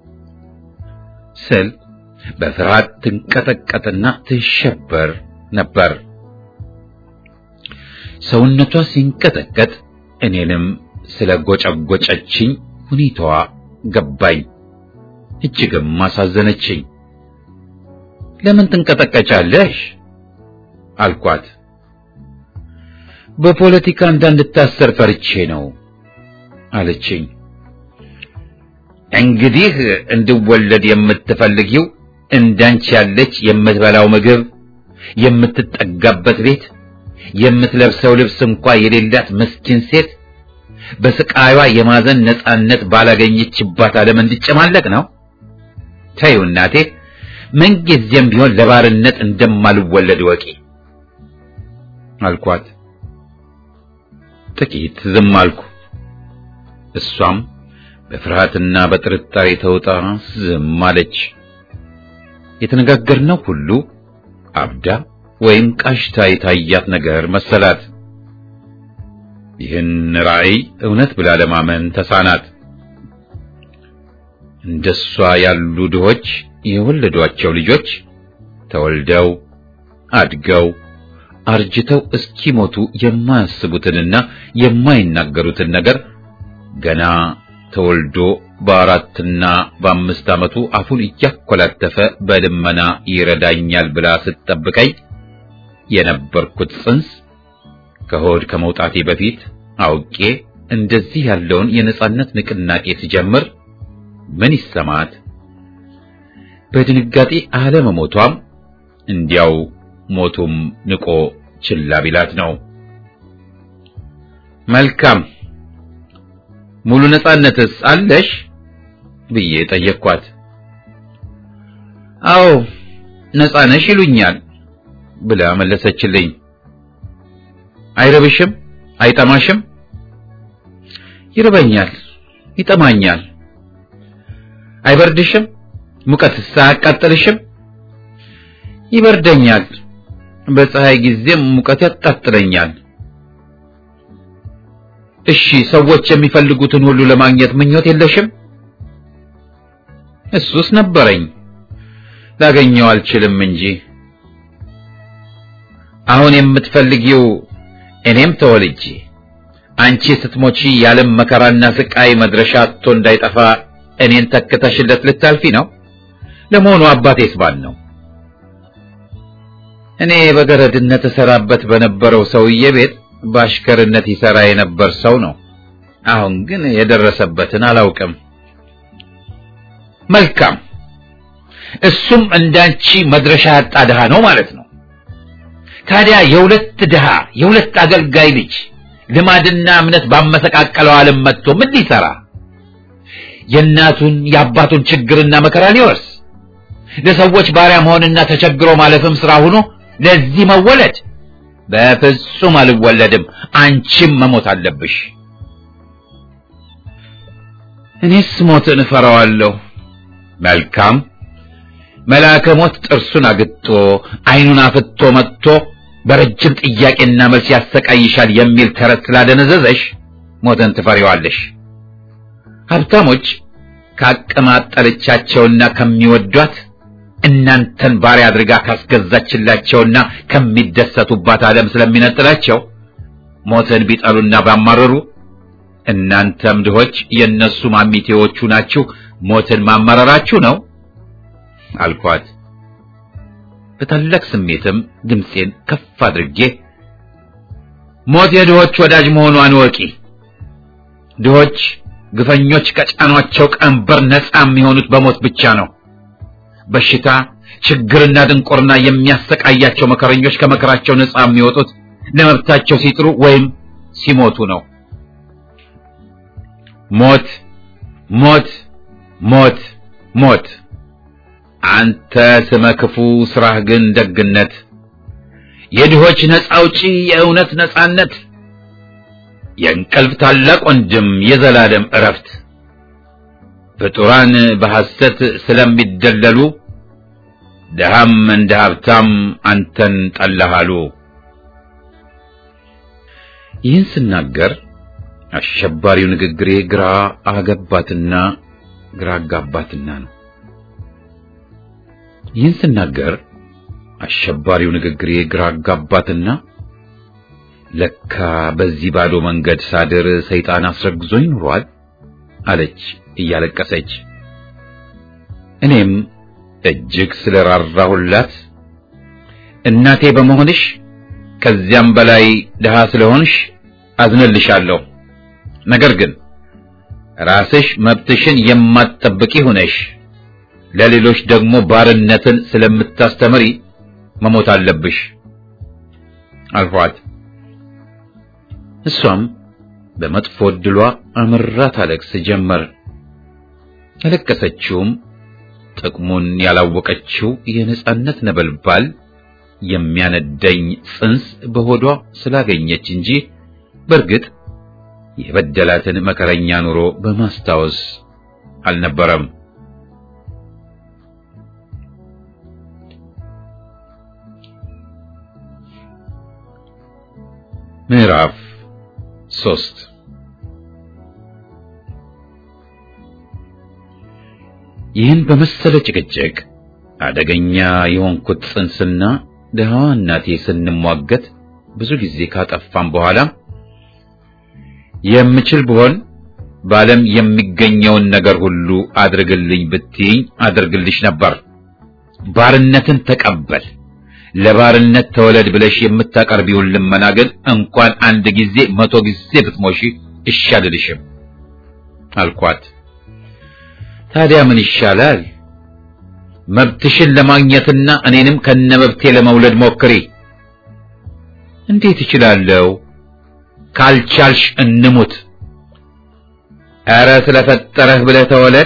ስል በፍርሃት ትንቀጠቀጥና ትሸበር ነበር። ሰውነቷ ሲንቀጠቀጥ እኔንም ስለ ጎጨጎጨችኝ ሁኔታዋ ገባኝ። እጅግም አሳዘነችኝ። ለምን ትንቀጠቀጫለሽ? አልኳት። በፖለቲካ እንዳንድታሰር ፈርቼ ነው አለችኝ። እንግዲህ እንድወለድ የምትፈልጊው እንዳንቺ ያለች የምትበላው ምግብ፣ የምትጠጋበት ቤት፣ የምትለብሰው ልብስ እንኳ የሌላት ምስኪን ሴት በስቃይዋ የማዘን ነጻነት ባላገኘችባት ዓለም እንድጨማለቅ ነው? ተይው እናቴ፣ ምንጊዜም ቢሆን ለባርነት እንደማልወለድ ወቂ አልኳት። ጥቂት ዝም አልኩ። እሷም በፍርሃትና በጥርጣሬ ተውጣ ዝም አለች። የተነጋገርነው ሁሉ አብዳ ወይም ቃሽታ የታያት ነገር መሰላት። ይህን ራእይ እውነት ብላ ለማመን ተሳናት። እንደሷ ያሉ ድሆች የወለዷቸው ልጆች ተወልደው አድገው አርጅተው እስኪሞቱ የማያስቡትንና የማይናገሩትን ነገር ገና ተወልዶ በአራትና በአምስት ዓመቱ አፉን እያኮላተፈ በልመና ይረዳኛል ብላ ስትጠብቀኝ የነበርኩት ጽንስ ከሆድ ከመውጣቴ በፊት አውቄ እንደዚህ ያለውን የነጻነት ንቅናቄ ሲጀምር ምን ይሰማት? በድንጋጤ አለመሞቷም እንዲያው ሞቱም ንቆ ችላ ቢላት ነው። መልካም ሙሉ ነጻነትስ አለሽ ብዬ ጠየቅኳት። አዎ ነጻ ነሽ ይሉኛል ብላ መለሰችልኝ። አይረብሽም? አይጠማሽም? ይርበኛል፣ ይጠማኛል። አይበርድሽም? ሙቀትስ አያቃጥልሽም? ይበርደኛል። በፀሐይ ጊዜም ሙቀት ያጣጥለኛል። እሺ ሰዎች የሚፈልጉትን ሁሉ ለማግኘት ምኞት የለሽም? እሱስ ነበረኝ፣ ላገኘው አልችልም እንጂ። አሁን የምትፈልጊው እኔም ተወልጄ አንቺ ስትሞቺ የዓለም መከራና ስቃይ መድረሻ አጥቶ እንዳይጠፋ እኔን ተክተሽለት ልታልፊ ነው? ለመሆኑ አባቴስ ማን ነው? እኔ በገረድነት እሰራበት በነበረው ሰውዬ ቤት በአሽከርነት ይሰራ የነበር ሰው ነው። አሁን ግን የደረሰበትን አላውቅም። መልካም፣ እሱም እንዳንቺ መድረሻ ያጣ ድሃ ነው ማለት ነው። ታዲያ የሁለት ድሃ የሁለት አገልጋይ ልጅ ልማድና እምነት ባመሰቃቀለው ዓለም መጥቶ ምን ሊሰራ? የእናቱን የአባቱን ችግርና መከራ ሊወርስ ለሰዎች ባሪያ መሆንና ተቸግሮ ማለፍም ስራ ሆኖ ለዚህ መወለድ? በፍጹም አልወለድም። አንቺም መሞት አለብሽ። እኔስ ሞትን እፈራዋለሁ። መልካም መልአከ ሞት ጥርሱን አግጦ ዓይኑን አፍቶ መጥቶ በረጅም ጥያቄና መልስ ያሰቃይሻል የሚል ተረት ስላደነዘዘሽ ሞትን ትፈሪዋለሽ። ሀብታሞች ካቀማጠለቻቸውና ከሚወዷት እናንተን ባሪያ አድርጋ ካስገዛችላቸውና ከሚደሰቱባት ዓለም ስለሚነጥላቸው ሞትን ቢጠሉና ባማረሩ እናንተም ድሆች የእነሱ ማሚቴዎቹ ናችሁ። ሞትን ማማረራችሁ ነው አልኳት። በታላቅ ስሜትም ድምፄን ከፍ አድርጌ ሞት የድሆች ወዳጅ መሆኗን ወቂ። ድሆች ግፈኞች ከጫኗቸው ቀንበር ነፃ የሚሆኑት በሞት ብቻ ነው። በሽታ፣ ችግርና ድንቁርና የሚያሰቃያቸው መከረኞች ከመከራቸው ነፃ የሚወጡት ለመብታቸው ሲጥሩ ወይም ሲሞቱ ነው። ሞት ሞት ሞት ሞት አንተ ስመ ክፉ ስራህ ግን ደግነት፣ የድሆች ነፃ አውጪ የእውነት ነፃነት፣ የእንቅልፍ ታላቅ ወንድም የዘላለም እረፍት። ፍጡራን በሐሰት ስለሚደለሉ ድሃም እንደ ሀብታም አንተን ጠላሃሉ። ይህን ስናገር አሸባሪው ንግግሬ ግራ አገባትና ግራ አጋባትና ነው። ይህን ስናገር አሸባሪው ንግግሬ ግራ አጋባትና ለካ በዚህ ባዶ መንገድ ሳድር ሰይጣን አስረግዞኝ ኑሯል አለች እያለቀሰች። እኔም እጅግ ስለራራሁላት እናቴ በመሆንሽ ከዚያም በላይ ድሃ ስለሆንሽ አዝንልሻለሁ። ነገር ግን ራስሽ መብትሽን የማትጠብቂ ሆነሽ ለሌሎች ደግሞ ባርነትን ስለምታስተምሪ መሞት አለብሽ አልኋት። እሷም በመጥፎ ዕድሏ አምራ ታለቅስ ጀመር። ያለቀሰችውም ጥቅሙን ያላወቀችው የነጻነት ነበልባል የሚያነደኝ ጽንስ በሆዷ ስላገኘች እንጂ በእርግጥ የበደላትን መከረኛ ኑሮ በማስታወስ አልነበረም። ምዕራፍ ሶስት ይህን በመሰለ ጭቅጭቅ አደገኛ የሆንኩት ጽንስና ደሃዋ እናቴ ስንሟገት ብዙ ጊዜ ካጠፋም በኋላ የምችል ብሆን በዓለም የሚገኘውን ነገር ሁሉ አድርግልኝ ብትይኝ አድርግልሽ ነበር። ባርነትን ተቀበል፣ ለባርነት ተወለድ ብለሽ የምታቀርቢውን ልመና ግን እንኳን አንድ ጊዜ መቶ ጊዜ ብትሞሺ እሺ አልልሽም አልኳት። ታዲያ ምን ይሻላል? መብትሽን ለማግኘትና እኔንም ከነመብቴ ለመውለድ ሞክሪ። እንዴት እችላለሁ? ካልቻልሽ እንሙት። ኧረ ስለፈጠረህ ብለህ ተወለድ።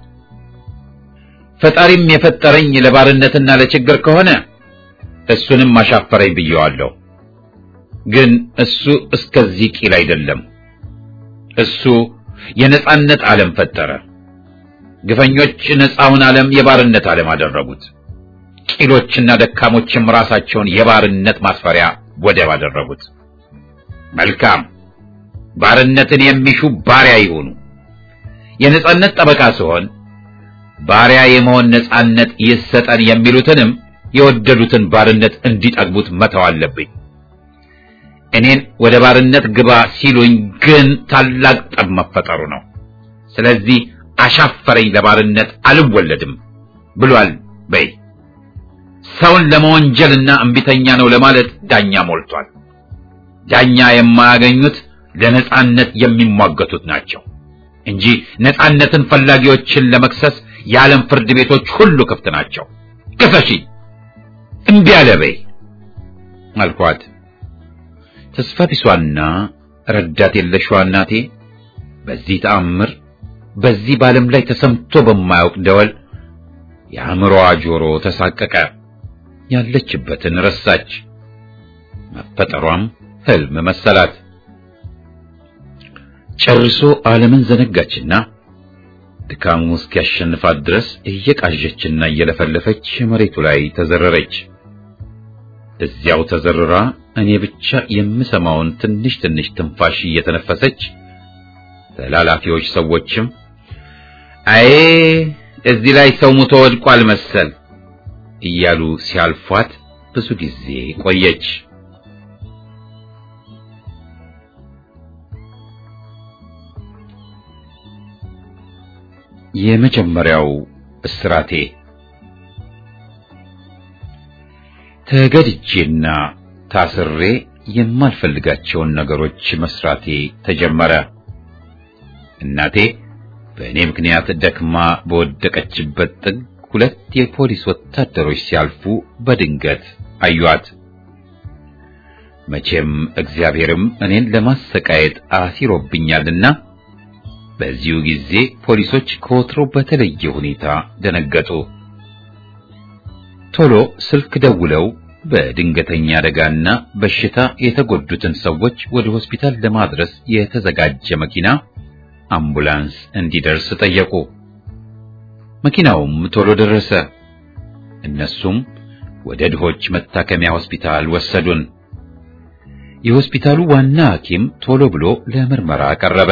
ፈጣሪም የፈጠረኝ ለባርነትና ለችግር ከሆነ እሱንም አሻፈረኝ ብየዋለሁ። ግን እሱ እስከዚህ ቂል አይደለም። እሱ የነጻነት ዓለም ፈጠረ። ግፈኞች ነፃውን ዓለም የባርነት ዓለም አደረጉት። ቂሎችና ደካሞችም ራሳቸውን የባርነት ማስፈሪያ ወደብ አደረጉት። መልካም ባርነትን የሚሹ ባሪያ ይሆኑ። የነጻነት ጠበቃ ሲሆን ባሪያ የመሆን ነጻነት ይሰጠን የሚሉትንም የወደዱትን ባርነት እንዲጠግቡት መተው አለብኝ። እኔን ወደ ባርነት ግባ ሲሉኝ ግን ታላቅ ጠብ መፈጠሩ ነው። ስለዚህ አሻፈረኝ፣ ለባርነት አልወለድም ብሏል በይ። ሰውን ለመወንጀልና እምቢተኛ ነው ለማለት ዳኛ ሞልቷል። ዳኛ የማያገኙት ለነጻነት የሚሟገቱት ናቸው እንጂ ነጻነትን ፈላጊዎችን ለመክሰስ የዓለም ፍርድ ቤቶች ሁሉ ክፍት ናቸው። ክሰሺ፣ እምቢ አለ በይ አልኳት። ተስፋ ቢሷና ረዳት የለሽዋ እናቴ በዚህ ተአምር በዚህ በዓለም ላይ ተሰምቶ በማያውቅ ደወል የአእምሮዋ ጆሮ ተሳቀቀ። ያለችበትን ረሳች። መፈጠሯም ህልም መሰላት። ጨርሶ ዓለምን ዘነጋችና ድካሙ እስኪያሸንፋት ድረስ እየቃዠችና እየለፈለፈች መሬቱ ላይ ተዘረረች። እዚያው ተዘርራ እኔ ብቻ የምሰማውን ትንሽ ትንሽ ትንፋሽ እየተነፈሰች ተላላፊዎች ሰዎችም አይ እዚህ ላይ ሰው ሙቶ ወድቋል መሰል እያሉ ሲያልፏት ብዙ ጊዜ ቆየች። የመጀመሪያው እስራቴ ተገድጄና ታስሬ የማልፈልጋቸውን ነገሮች መስራቴ ተጀመረ። እናቴ በእኔ ምክንያት ደክማ በወደቀችበት ጥግ ሁለት የፖሊስ ወታደሮች ሲያልፉ በድንገት አዩአት። መቼም እግዚአብሔርም እኔን ለማሰቃየት አሲሮብኛልና በዚሁ ጊዜ ፖሊሶች ከወትሮ በተለየ ሁኔታ ደነገጡ። ቶሎ ስልክ ደውለው በድንገተኛ አደጋና በሽታ የተጎዱትን ሰዎች ወደ ሆስፒታል ለማድረስ የተዘጋጀ መኪና አምቡላንስ እንዲደርስ ጠየቁ። መኪናውም ቶሎ ደረሰ። እነሱም ወደ ድሆች መታከሚያ ሆስፒታል ወሰዱን። የሆስፒታሉ ዋና ሐኪም ቶሎ ብሎ ለምርመራ ቀረበ።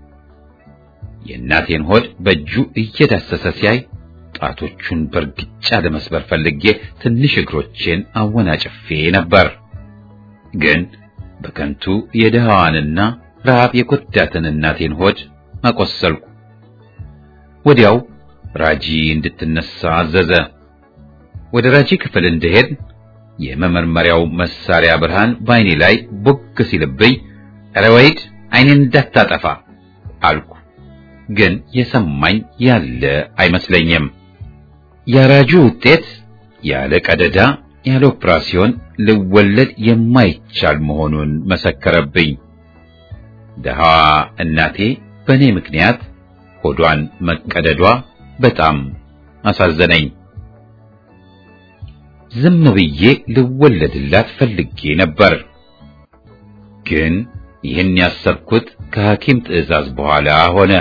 የእናቴን ሆድ በእጁ እየዳሰሰ ሲያይ ጣቶቹን በእርግጫ ለመስበር ፈልጌ ትንሽ እግሮቼን አወናጭፌ ነበር። ግን በከንቱ የድሃዋንና ረሃብ የጎዳትን እናቴን ሆድ አቆሰልኩ። ወዲያው ራጂ እንድትነሳ አዘዘ። ወደ ራጂ ክፍል እንደሄድ የመመርመሪያው መሳሪያ ብርሃን በዓይኔ ላይ ቦግ ሲልብኝ ኧረ ወይድ ዓይኔን እንዳታጠፋ አልኩ። ግን የሰማኝ ያለ አይመስለኝም። የራጁ ውጤት ያለ ቀደዳ ያለ ኦፕራሲዮን ልወለድ የማይቻል መሆኑን መሰከረብኝ። ደሃዋ እናቴ በእኔ ምክንያት ሆዷን መቀደዷ በጣም አሳዘነኝ። ዝም ብዬ ልወለድላት ፈልጌ ነበር። ግን ይህን ያሰብኩት ከሐኪም ትዕዛዝ በኋላ ሆነ።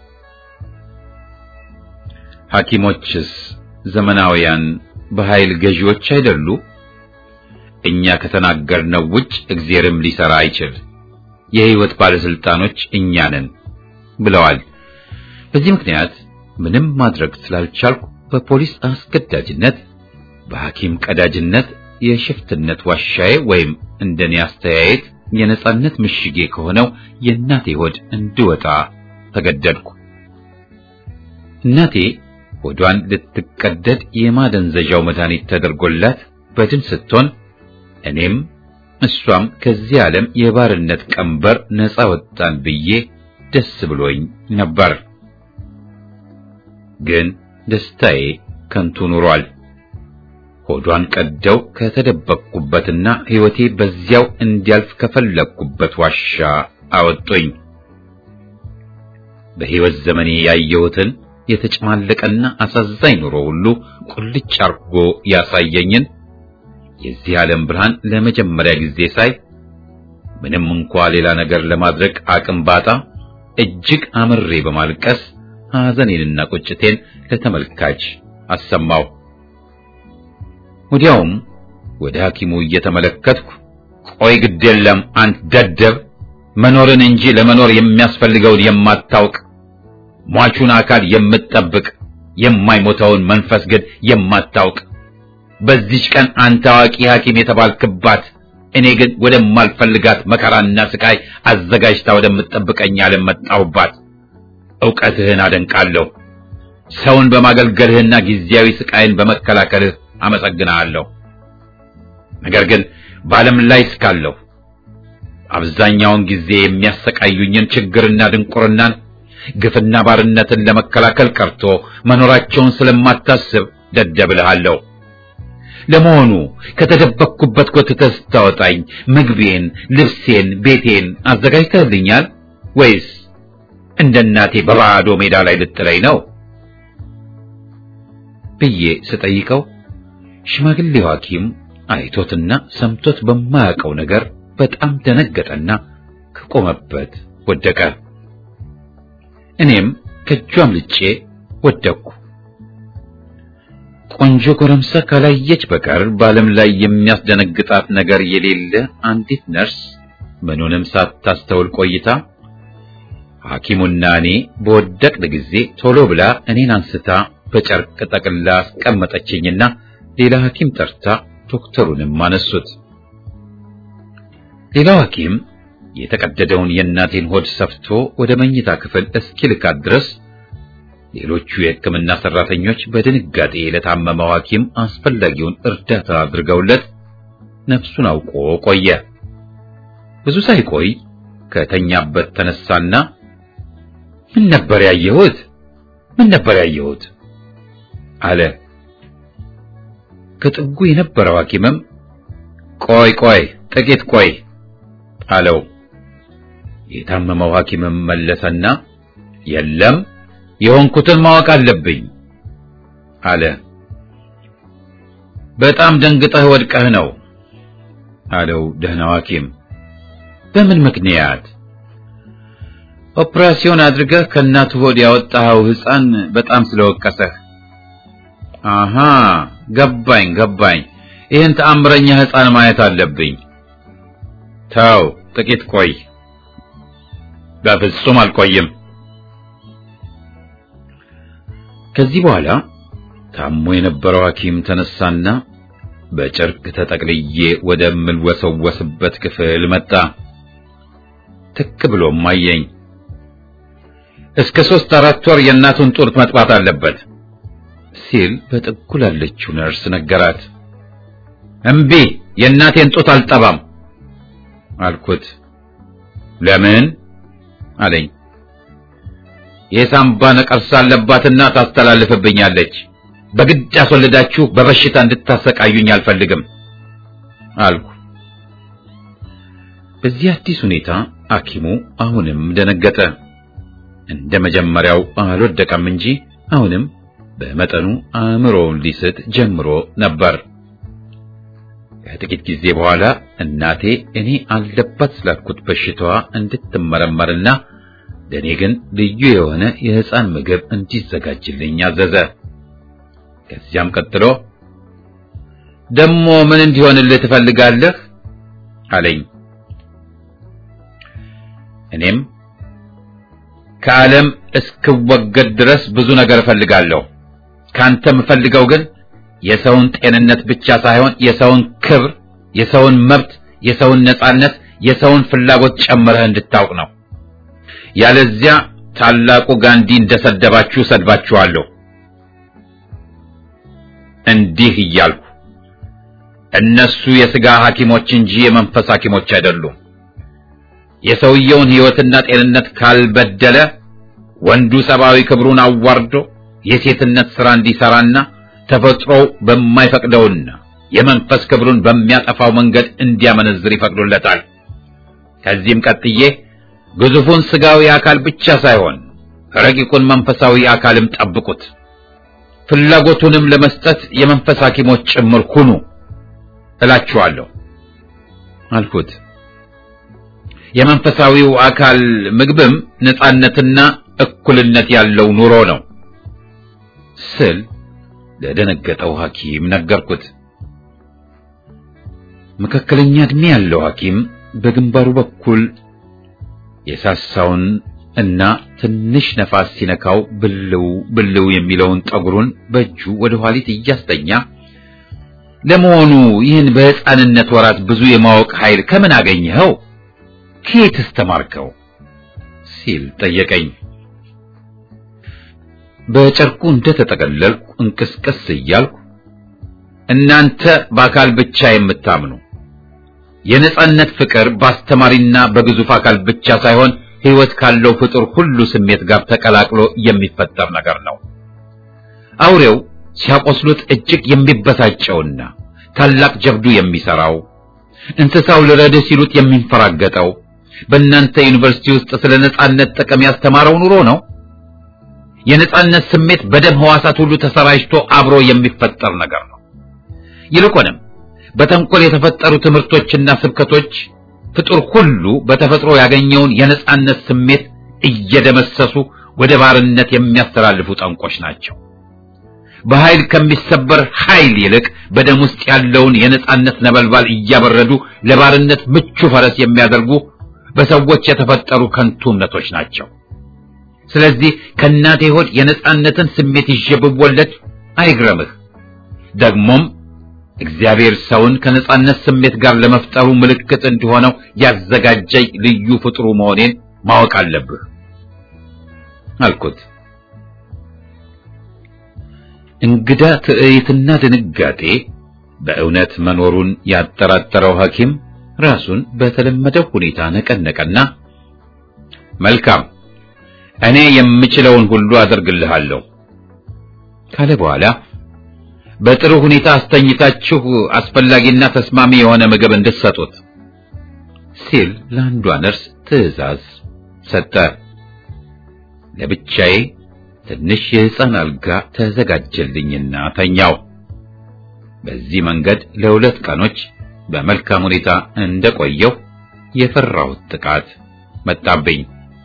ሐኪሞችስ ዘመናውያን በኃይል ገዢዎች አይደሉ? እኛ ከተናገርነው ውጭ እግዚአብሔርም ሊሰራ አይችል፣ የሕይወት ባለስልጣኖች እኛ ነን ብለዋል። በዚህ ምክንያት ምንም ማድረግ ስላልቻልኩ በፖሊስ አስገዳጅነት፣ በሐኪም ቀዳጅነት የሽፍትነት ዋሻዬ ወይም እንደኔ አስተያየት የነጻነት ምሽጌ ከሆነው የእናቴ ሆድ እንድወጣ ተገደድኩ። እናቴ ሆዷን ልትቀደድ የማደንዘዣው መድኃኒት ተደርጎላት በድን ስትሆን እኔም እሷም ከዚህ ዓለም የባርነት ቀንበር ነፃ ወጣን ብዬ ደስ ብሎኝ ነበር። ግን ደስታዬ ከንቱ ኑሯል። ሆዷን ቀደው ከተደበቅኩበትና ሕይወቴ በዚያው እንዲያልፍ ከፈለግኩበት ዋሻ አወጡኝ። በሕይወት ዘመኔ ያየሁትን የተጨማለቀና አሳዛኝ ኑሮ ሁሉ ቁልጭ አርጎ ያሳየኝን የዚህ ዓለም ብርሃን ለመጀመሪያ ጊዜ ሳይ ምንም እንኳ ሌላ ነገር ለማድረግ አቅም ባጣ እጅግ አምሬ በማልቀስ ሐዘኔንና ቁጭቴን ለተመልካች አሰማው። ወዲያውም ወደ ሐኪሙ እየተመለከትኩ ቆይ ግድ የለም አንት ደደብ፣ መኖርን እንጂ ለመኖር የሚያስፈልገውን የማታውቅ ሟቹን አካል የምትጠብቅ የማይሞተውን መንፈስ ግን የማታውቅ በዚች ቀን አንተ አዋቂ ሐኪም የተባልክባት እኔ ግን ወደማልፈልጋት መከራና ስቃይ አዘጋጅታ ወደምትጠብቀኝ ዓለም መጣሁባት። ዕውቀትህን አደንቃለሁ። ሰውን በማገልገልህና ጊዜያዊ ስቃይን በመከላከልህ አመሰግንሃለሁ። ነገር ግን በዓለም ላይ እስካለሁ አብዛኛውን ጊዜ የሚያሰቃዩኝን ችግርና ድንቁርናን ግፍና ባርነትን ለመከላከል ቀርቶ መኖራቸውን ስለማታስብ ደደብልሃለሁ። ለመሆኑ ከተደበቅኩበት ጎትተህ ስታወጣኝ ምግቤን፣ ልብሴን፣ ቤቴን አዘጋጅተህልኛል ወይስ እንደ እናቴ በባዶ ሜዳ ላይ ልጥለኝ ነው ብዬ ስጠይቀው ሽማግሌው ሐኪም አይቶትና ሰምቶት በማያውቀው ነገር በጣም ደነገጠና ከቆመበት ወደቀ። እኔም ከእጁ አምልጬ ወደቅኩ። ቆንጆ ጎረምሳ ካላየች በቀር በዓለም ላይ የሚያስደነግጣት ነገር የሌለ አንዲት ነርስ ምኑንም ሳታስተውል ቆይታ ሐኪሙና እኔ በወደቅን ጊዜ ቶሎ ብላ እኔን አንስታ በጨርቅ ጠቅላ አስቀመጠችኝና ሌላ ሐኪም ጠርታ ዶክተሩንም አነሱት። ሌላው ሐኪም የተቀደደውን የእናቴን ሆድ ሰፍቶ ወደ መኝታ ክፍል እስኪልካት ድረስ ሌሎቹ የሕክምና ሰራተኞች በድንጋጤ ለታመመው ሐኪም አስፈላጊውን እርዳታ አድርገውለት ነፍሱን አውቆ ቆየ። ብዙ ሳይቆይ ከተኛበት ተነሳና ምን ነበር ያየሁት? ምን ነበር ያየሁት? አለ። ከጥጉ የነበረው ሐኪምም ቆይ ቆይ ጥቂት ቆይ አለው። የታመመው ሐኪምም መለሰና የለም የሆንኩትን ማወቅ አለብኝ አለ። በጣም ደንግጠህ ወድቀህ ነው አለው ደህናው ሐኪም። በምን ምክንያት? ኦፕራሲዮን አድርገህ ከእናቱ ሆድ ያወጣኸው ሕፃን በጣም ስለወቀሰህ። አሃ ገባኝ ገባኝ። ይህን ተአምረኛ ሕፃን ማየት አለብኝ። ተው ጥቂት ቆይ። በፍጹም አልቆይም። ከዚህ በኋላ ታሞ የነበረው ሐኪም ተነሳና በጨርቅ ተጠቅልዬ ወደምልወሰወስበት ክፍል መጣ። ትክ ብሎም አየኝ። እስከ ሦስት አራት ወር የእናቱን ጡት መጥባት አለበት ሲል በጥጉ ላለችው ነርስ ነገራት። እምቢ የእናቴን ጡት አልጠባም አልኩት። ለምን አለኝ። የሳምባ ነቀርሳ አለባትና ታስተላልፍብኛለች። በግድ ያስወልዳችሁ በበሽታ እንድታሰቃዩኝ አልፈልግም አልኩ። በዚህ አዲስ ሁኔታ ሐኪሙ አሁንም ደነገጠ። እንደ መጀመሪያው አልወደቀም እንጂ አሁንም በመጠኑ አእምሮውን ሊስት ጀምሮ ነበር። ከጥቂት ጊዜ በኋላ እናቴ እኔ አለባት ስላልኩት በሽታዋ እንድትመረመርና ለእኔ ግን ልዩ የሆነ የሕፃን ምግብ እንዲዘጋጅልኝ አዘዘ። ከዚያም ቀጥሎ ደሞ ምን እንዲሆንልህ ትፈልጋለህ አለኝ። እኔም ከዓለም እስክወገድ ድረስ ብዙ ነገር እፈልጋለሁ። ካንተ የምፈልገው ግን የሰውን ጤንነት ብቻ ሳይሆን የሰውን ክብር፣ የሰውን መብት፣ የሰውን ነጻነት፣ የሰውን ፍላጎት ጨምረህ እንድታውቅ ነው። ያለዚያ ታላቁ ጋንዲ እንደሰደባችሁ ሰድባችኋለሁ። እንዲህ እያልኩ እነሱ የሥጋ ሐኪሞች እንጂ የመንፈስ ሐኪሞች አይደሉም። የሰውየውን ሕይወትና ጤንነት ካልበደለ ወንዱ ሰብአዊ ክብሩን አዋርዶ የሴትነት ሥራ እንዲሠራና ተፈጥሮው በማይፈቅደውና የመንፈስ ክብሩን በሚያጠፋው መንገድ እንዲያመነዝር ይፈቅዱለታል። ከዚህም ቀጥዬ ግዙፉን ሥጋዊ አካል ብቻ ሳይሆን ረቂቁን መንፈሳዊ አካልም ጠብቁት፣ ፍላጎቱንም ለመስጠት የመንፈስ ሐኪሞች ጭምር ሁኑ እላችኋለሁ አልኩት። የመንፈሳዊው አካል ምግብም ነጻነትና እኩልነት ያለው ኑሮ ነው ስል ለደነገጠው ሐኪም ነገርኩት። መካከለኛ ዕድሜ ያለው ሐኪም በግንባሩ በኩል የሳሳውን እና ትንሽ ነፋስ ሲነካው ብልው ብልው የሚለውን ጠጉሩን በእጁ ወደ ኋሊት እያስተኛ ለመሆኑ ይህን በሕፃንነት ወራት ብዙ የማወቅ ኃይል ከምን አገኘኸው? ከየትስ ተማርከው? ሲል ጠየቀኝ። በጨርቁ እንደተጠቀለልኩ እንቅስቅስ እያልኩ እናንተ በአካል ብቻ የምታምኑ የነጻነት ፍቅር በአስተማሪና በግዙፍ አካል ብቻ ሳይሆን ሕይወት ካለው ፍጡር ሁሉ ስሜት ጋር ተቀላቅሎ የሚፈጠር ነገር ነው። አውሬው ሲያቆስሉት እጅግ የሚበሳጨውና ታላቅ ጀብዱ የሚሰራው እንስሳው ልረድህ ሲሉት የሚንፈራገጠው በእናንተ ዩኒቨርሲቲ ውስጥ ስለ ነጻነት ጥቅም ያስተማረው ኑሮ ነው። የነጻነት ስሜት በደም ሕዋሳት ሁሉ ተሰራጭቶ አብሮ የሚፈጠር ነገር ነው። ይልቁንም በተንኮል የተፈጠሩ ትምህርቶችና ስብከቶች ፍጡር ሁሉ በተፈጥሮ ያገኘውን የነጻነት ስሜት እየደመሰሱ ወደ ባርነት የሚያስተላልፉ ጠንቆች ናቸው። በኃይል ከሚሰበር ኃይል ይልቅ በደም ውስጥ ያለውን የነጻነት ነበልባል እያበረዱ ለባርነት ምቹ ፈረስ የሚያደርጉ በሰዎች የተፈጠሩ ከንቱ እምነቶች ናቸው። ስለዚህ ከእናቴ ሆድ የነጻነትን ስሜት ይዤ ብወለድ አይግረምህ። ደግሞም እግዚአብሔር ሰውን ከነጻነት ስሜት ጋር ለመፍጠሩ ምልክት እንዲሆነው ያዘጋጀኝ ልዩ ፍጥሩ መሆኔን ማወቅ አለብህ አልኩት። እንግዳ ትዕይትና ድንጋጤ በእውነት መኖሩን ያጠራጠረው ሐኪም ራሱን በተለመደው ሁኔታ ነቀነቀና መልካም እኔ የምችለውን ሁሉ አደርግልሃለሁ ካለ በኋላ በጥሩ ሁኔታ አስተኝታችሁ አስፈላጊና ተስማሚ የሆነ ምግብ እንድትሰጡት ሲል ለአንዷ ነርስ ትዕዛዝ ሰጠ። ለብቻዬ ትንሽ የሕፃን አልጋ ተዘጋጀልኝና ተኛው። በዚህ መንገድ ለሁለት ቀኖች በመልካም ሁኔታ እንደቆየው የፈራሁት ጥቃት መጣብኝ።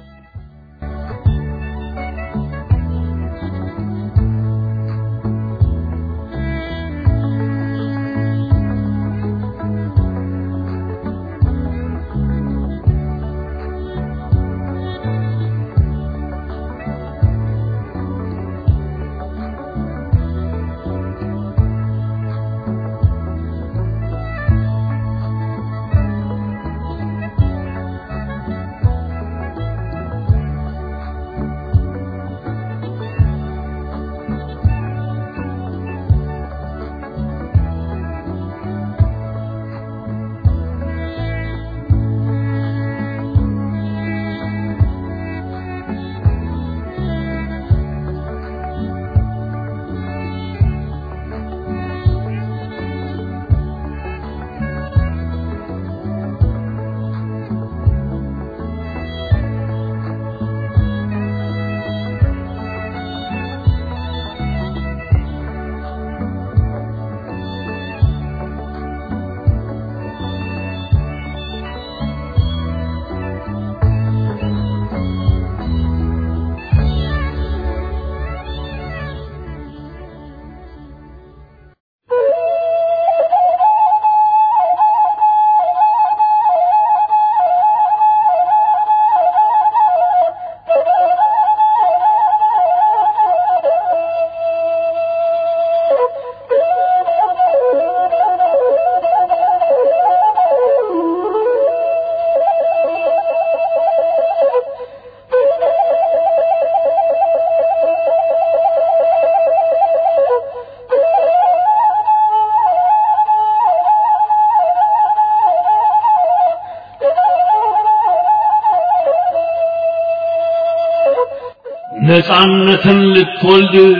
ነፃነትን ልትወልድ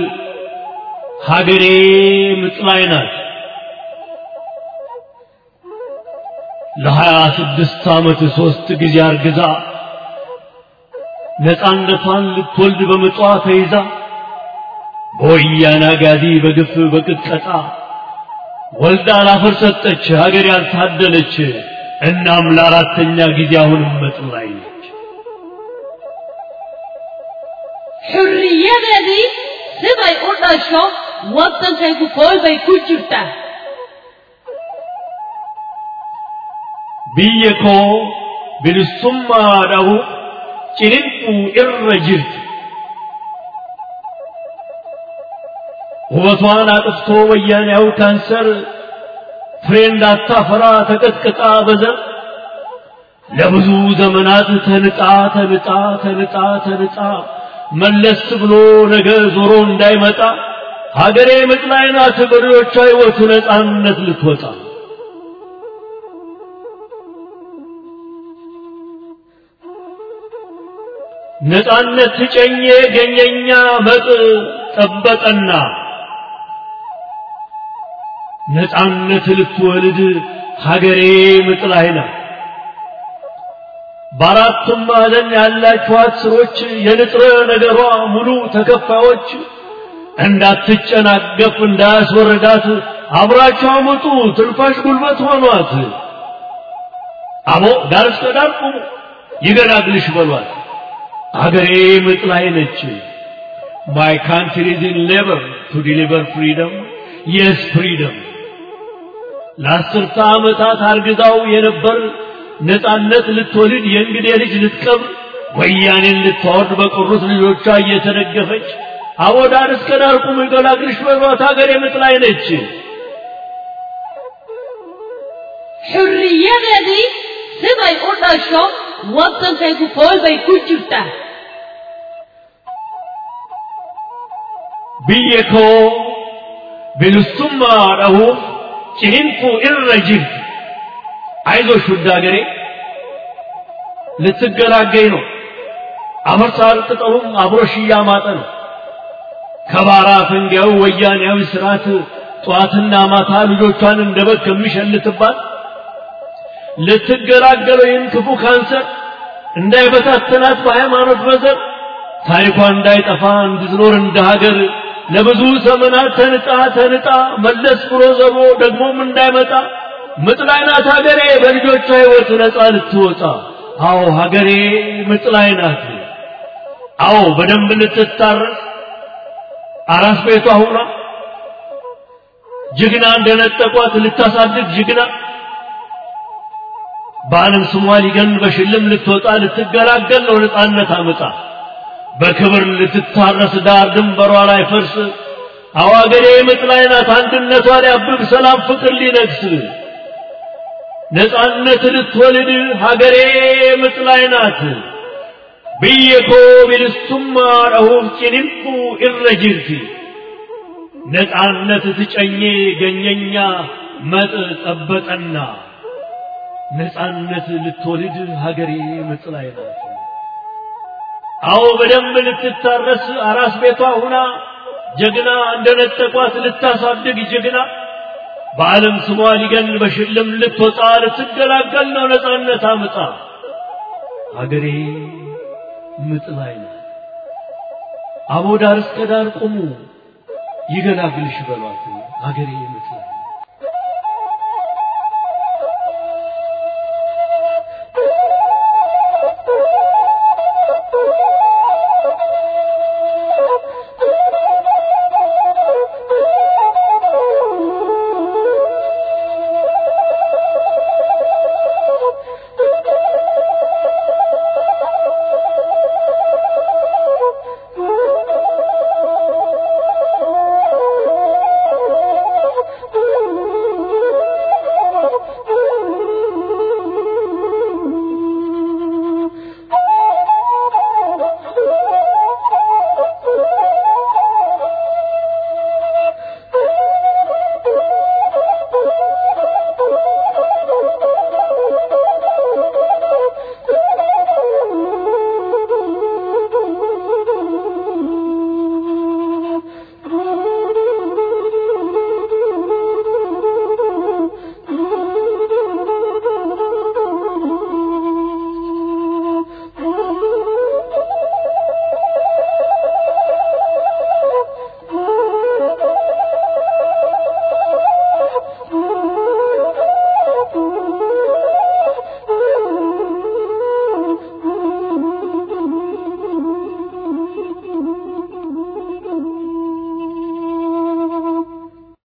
ሀገሬ ምጥ ላይ ናት። ለሀያ ስድስት ዓመት ሦስት ጊዜ አርግዛ ነፃነቷን ልትወልድ በምጧ ተይዛ በወያኔ አጋዚ በግፍ በቅጥቀጣ ወልዳ ላፈር ሰጠች ሀገር ያልታደለች። እናም ለአራተኛ ጊዜ አሁንም መጥ ላይ ነች። xurriyadeedii siday u dhasho waddankaygu kool bay ku jirtaa biyya koo bilisummaadhahu ciniinquu irra jirti. ውበቷን አጥፍቶ ወያኔያው ካንሰር ፍሬ እንዳታፈራ ተቀጥቅጣ በዘር ለብዙ ዘመናት ተንጣ ተንጣ ተንጣ ተንጣ መለስ ብሎ ነገ ዞሮ እንዳይመጣ ሀገሬ ምጥ ላይ ናት በሬዎቿ ሕይወት ነፃነት ልትወጣ ነፃነት ጨኜ ገኘኛ መጥ ጠበቀና ነፃነት ልትወልድ ሀገሬ ምጥ ላይ ናት። በአራቱም ማዕዘን ያላችኋት ስሮች የንጥረ ነገሯ ሙሉ ተከፋዮች እንዳትጨናገፍ እንዳያስወረዳት አብራቸው አመጡ ትንፋሽ ጉልበት ሆኗት። አቦ ዳር እስከ ዳር ቁሙ ይገላግልሽ በሏት። አገሬ ምጥ ላይ ነች። My country is in labor to deliver freedom. Yes, freedom. ለአስርተ ዓመታት አርግዛው የነበር ነፃነት ልትወልድ የእንግዴ ልጅ ልትቀብር ወያኔን ልታወርድ በቀሩት ልጆቿ እየተደገፈች አቦ ዳር እስከ ዳር ቁሙ ይገላግልሽ በሏት ሀገሬ ምጥ ላይ ነች። xurriyadeedii siday u dhasho waddankaygu kool bay ku jirtaa biyya koo bilisummaa dhahuuf ciniinquu irra jirti አይዞሽ ውድ ሀገሬ ልትገላገኝ ነው። አፈር ሳር ቅጠሉም አብሮሽ እያማጠ ነው። ከባራ ፈንጊያው ወያኔያዊ ስርዓት ጠዋትና ማታ ልጆቿን እንደ በግ ከሚሸልትባት ልትገላገለው ይህን ክፉ ካንሰር እንዳይበታተናት በሃይማኖት በዘር ታሪኳ እንዳይጠፋ እንድትኖር እንደ ሀገር ለብዙ ዘመናት ተንጣ ተንጣ መለስ ብሎ ዘሮ ደግሞም እንዳይመጣ ምጥ ላይ ናት ሀገሬ በልጆቿ ሕይወት ነፃ ልትወጣ። አዎ ሀገሬ ምጥ ላይ ናት። አዎ በደንብ ልትታረስ አራስ ቤቷ ሁና ጀግና እንደነጠቋት ልታሳድግ ጀግና በዓለም ስሟ ሊገን በሽልም ልትወጣ ልትገላገል ነው ነፃነት አምጣ በክብር ልትታረስ ዳር ድንበሯ ላይ ፈርስ አዋገሬ ምጥ ላይ ናት አንድነቷ ሊያብብ ሰላም ፍቅር ሊነግስ ነፃነት ልትወልድ ሀገሬ ምጥ ላይ ናት ብየኮ ቢልሱማ ረሁፍ ጭንንቁ እረ ጅርቲ ነፃነት ትጨኜ ገኘኛ መጥ ጠበጠና ነፃነት ልትወልድ ሀገሬ ምጥ ላይ ናት። አዎ በደንብ ልትታረስ አራስ ቤቷ ሁና ጀግና እንደነጠቋት ልታሳድግ ጀግና በዓለም ስሟ ሊገን በሽልም ልትወጣ ልትገላገል ነው ነፃነት አምጣ ሀገሬ ምጥ ላይ ናት። አቦ ዳር እስከ ዳር ቁሙ ይገላግልሽ በሏት ሀገሬ ምጥ ላይ ናት።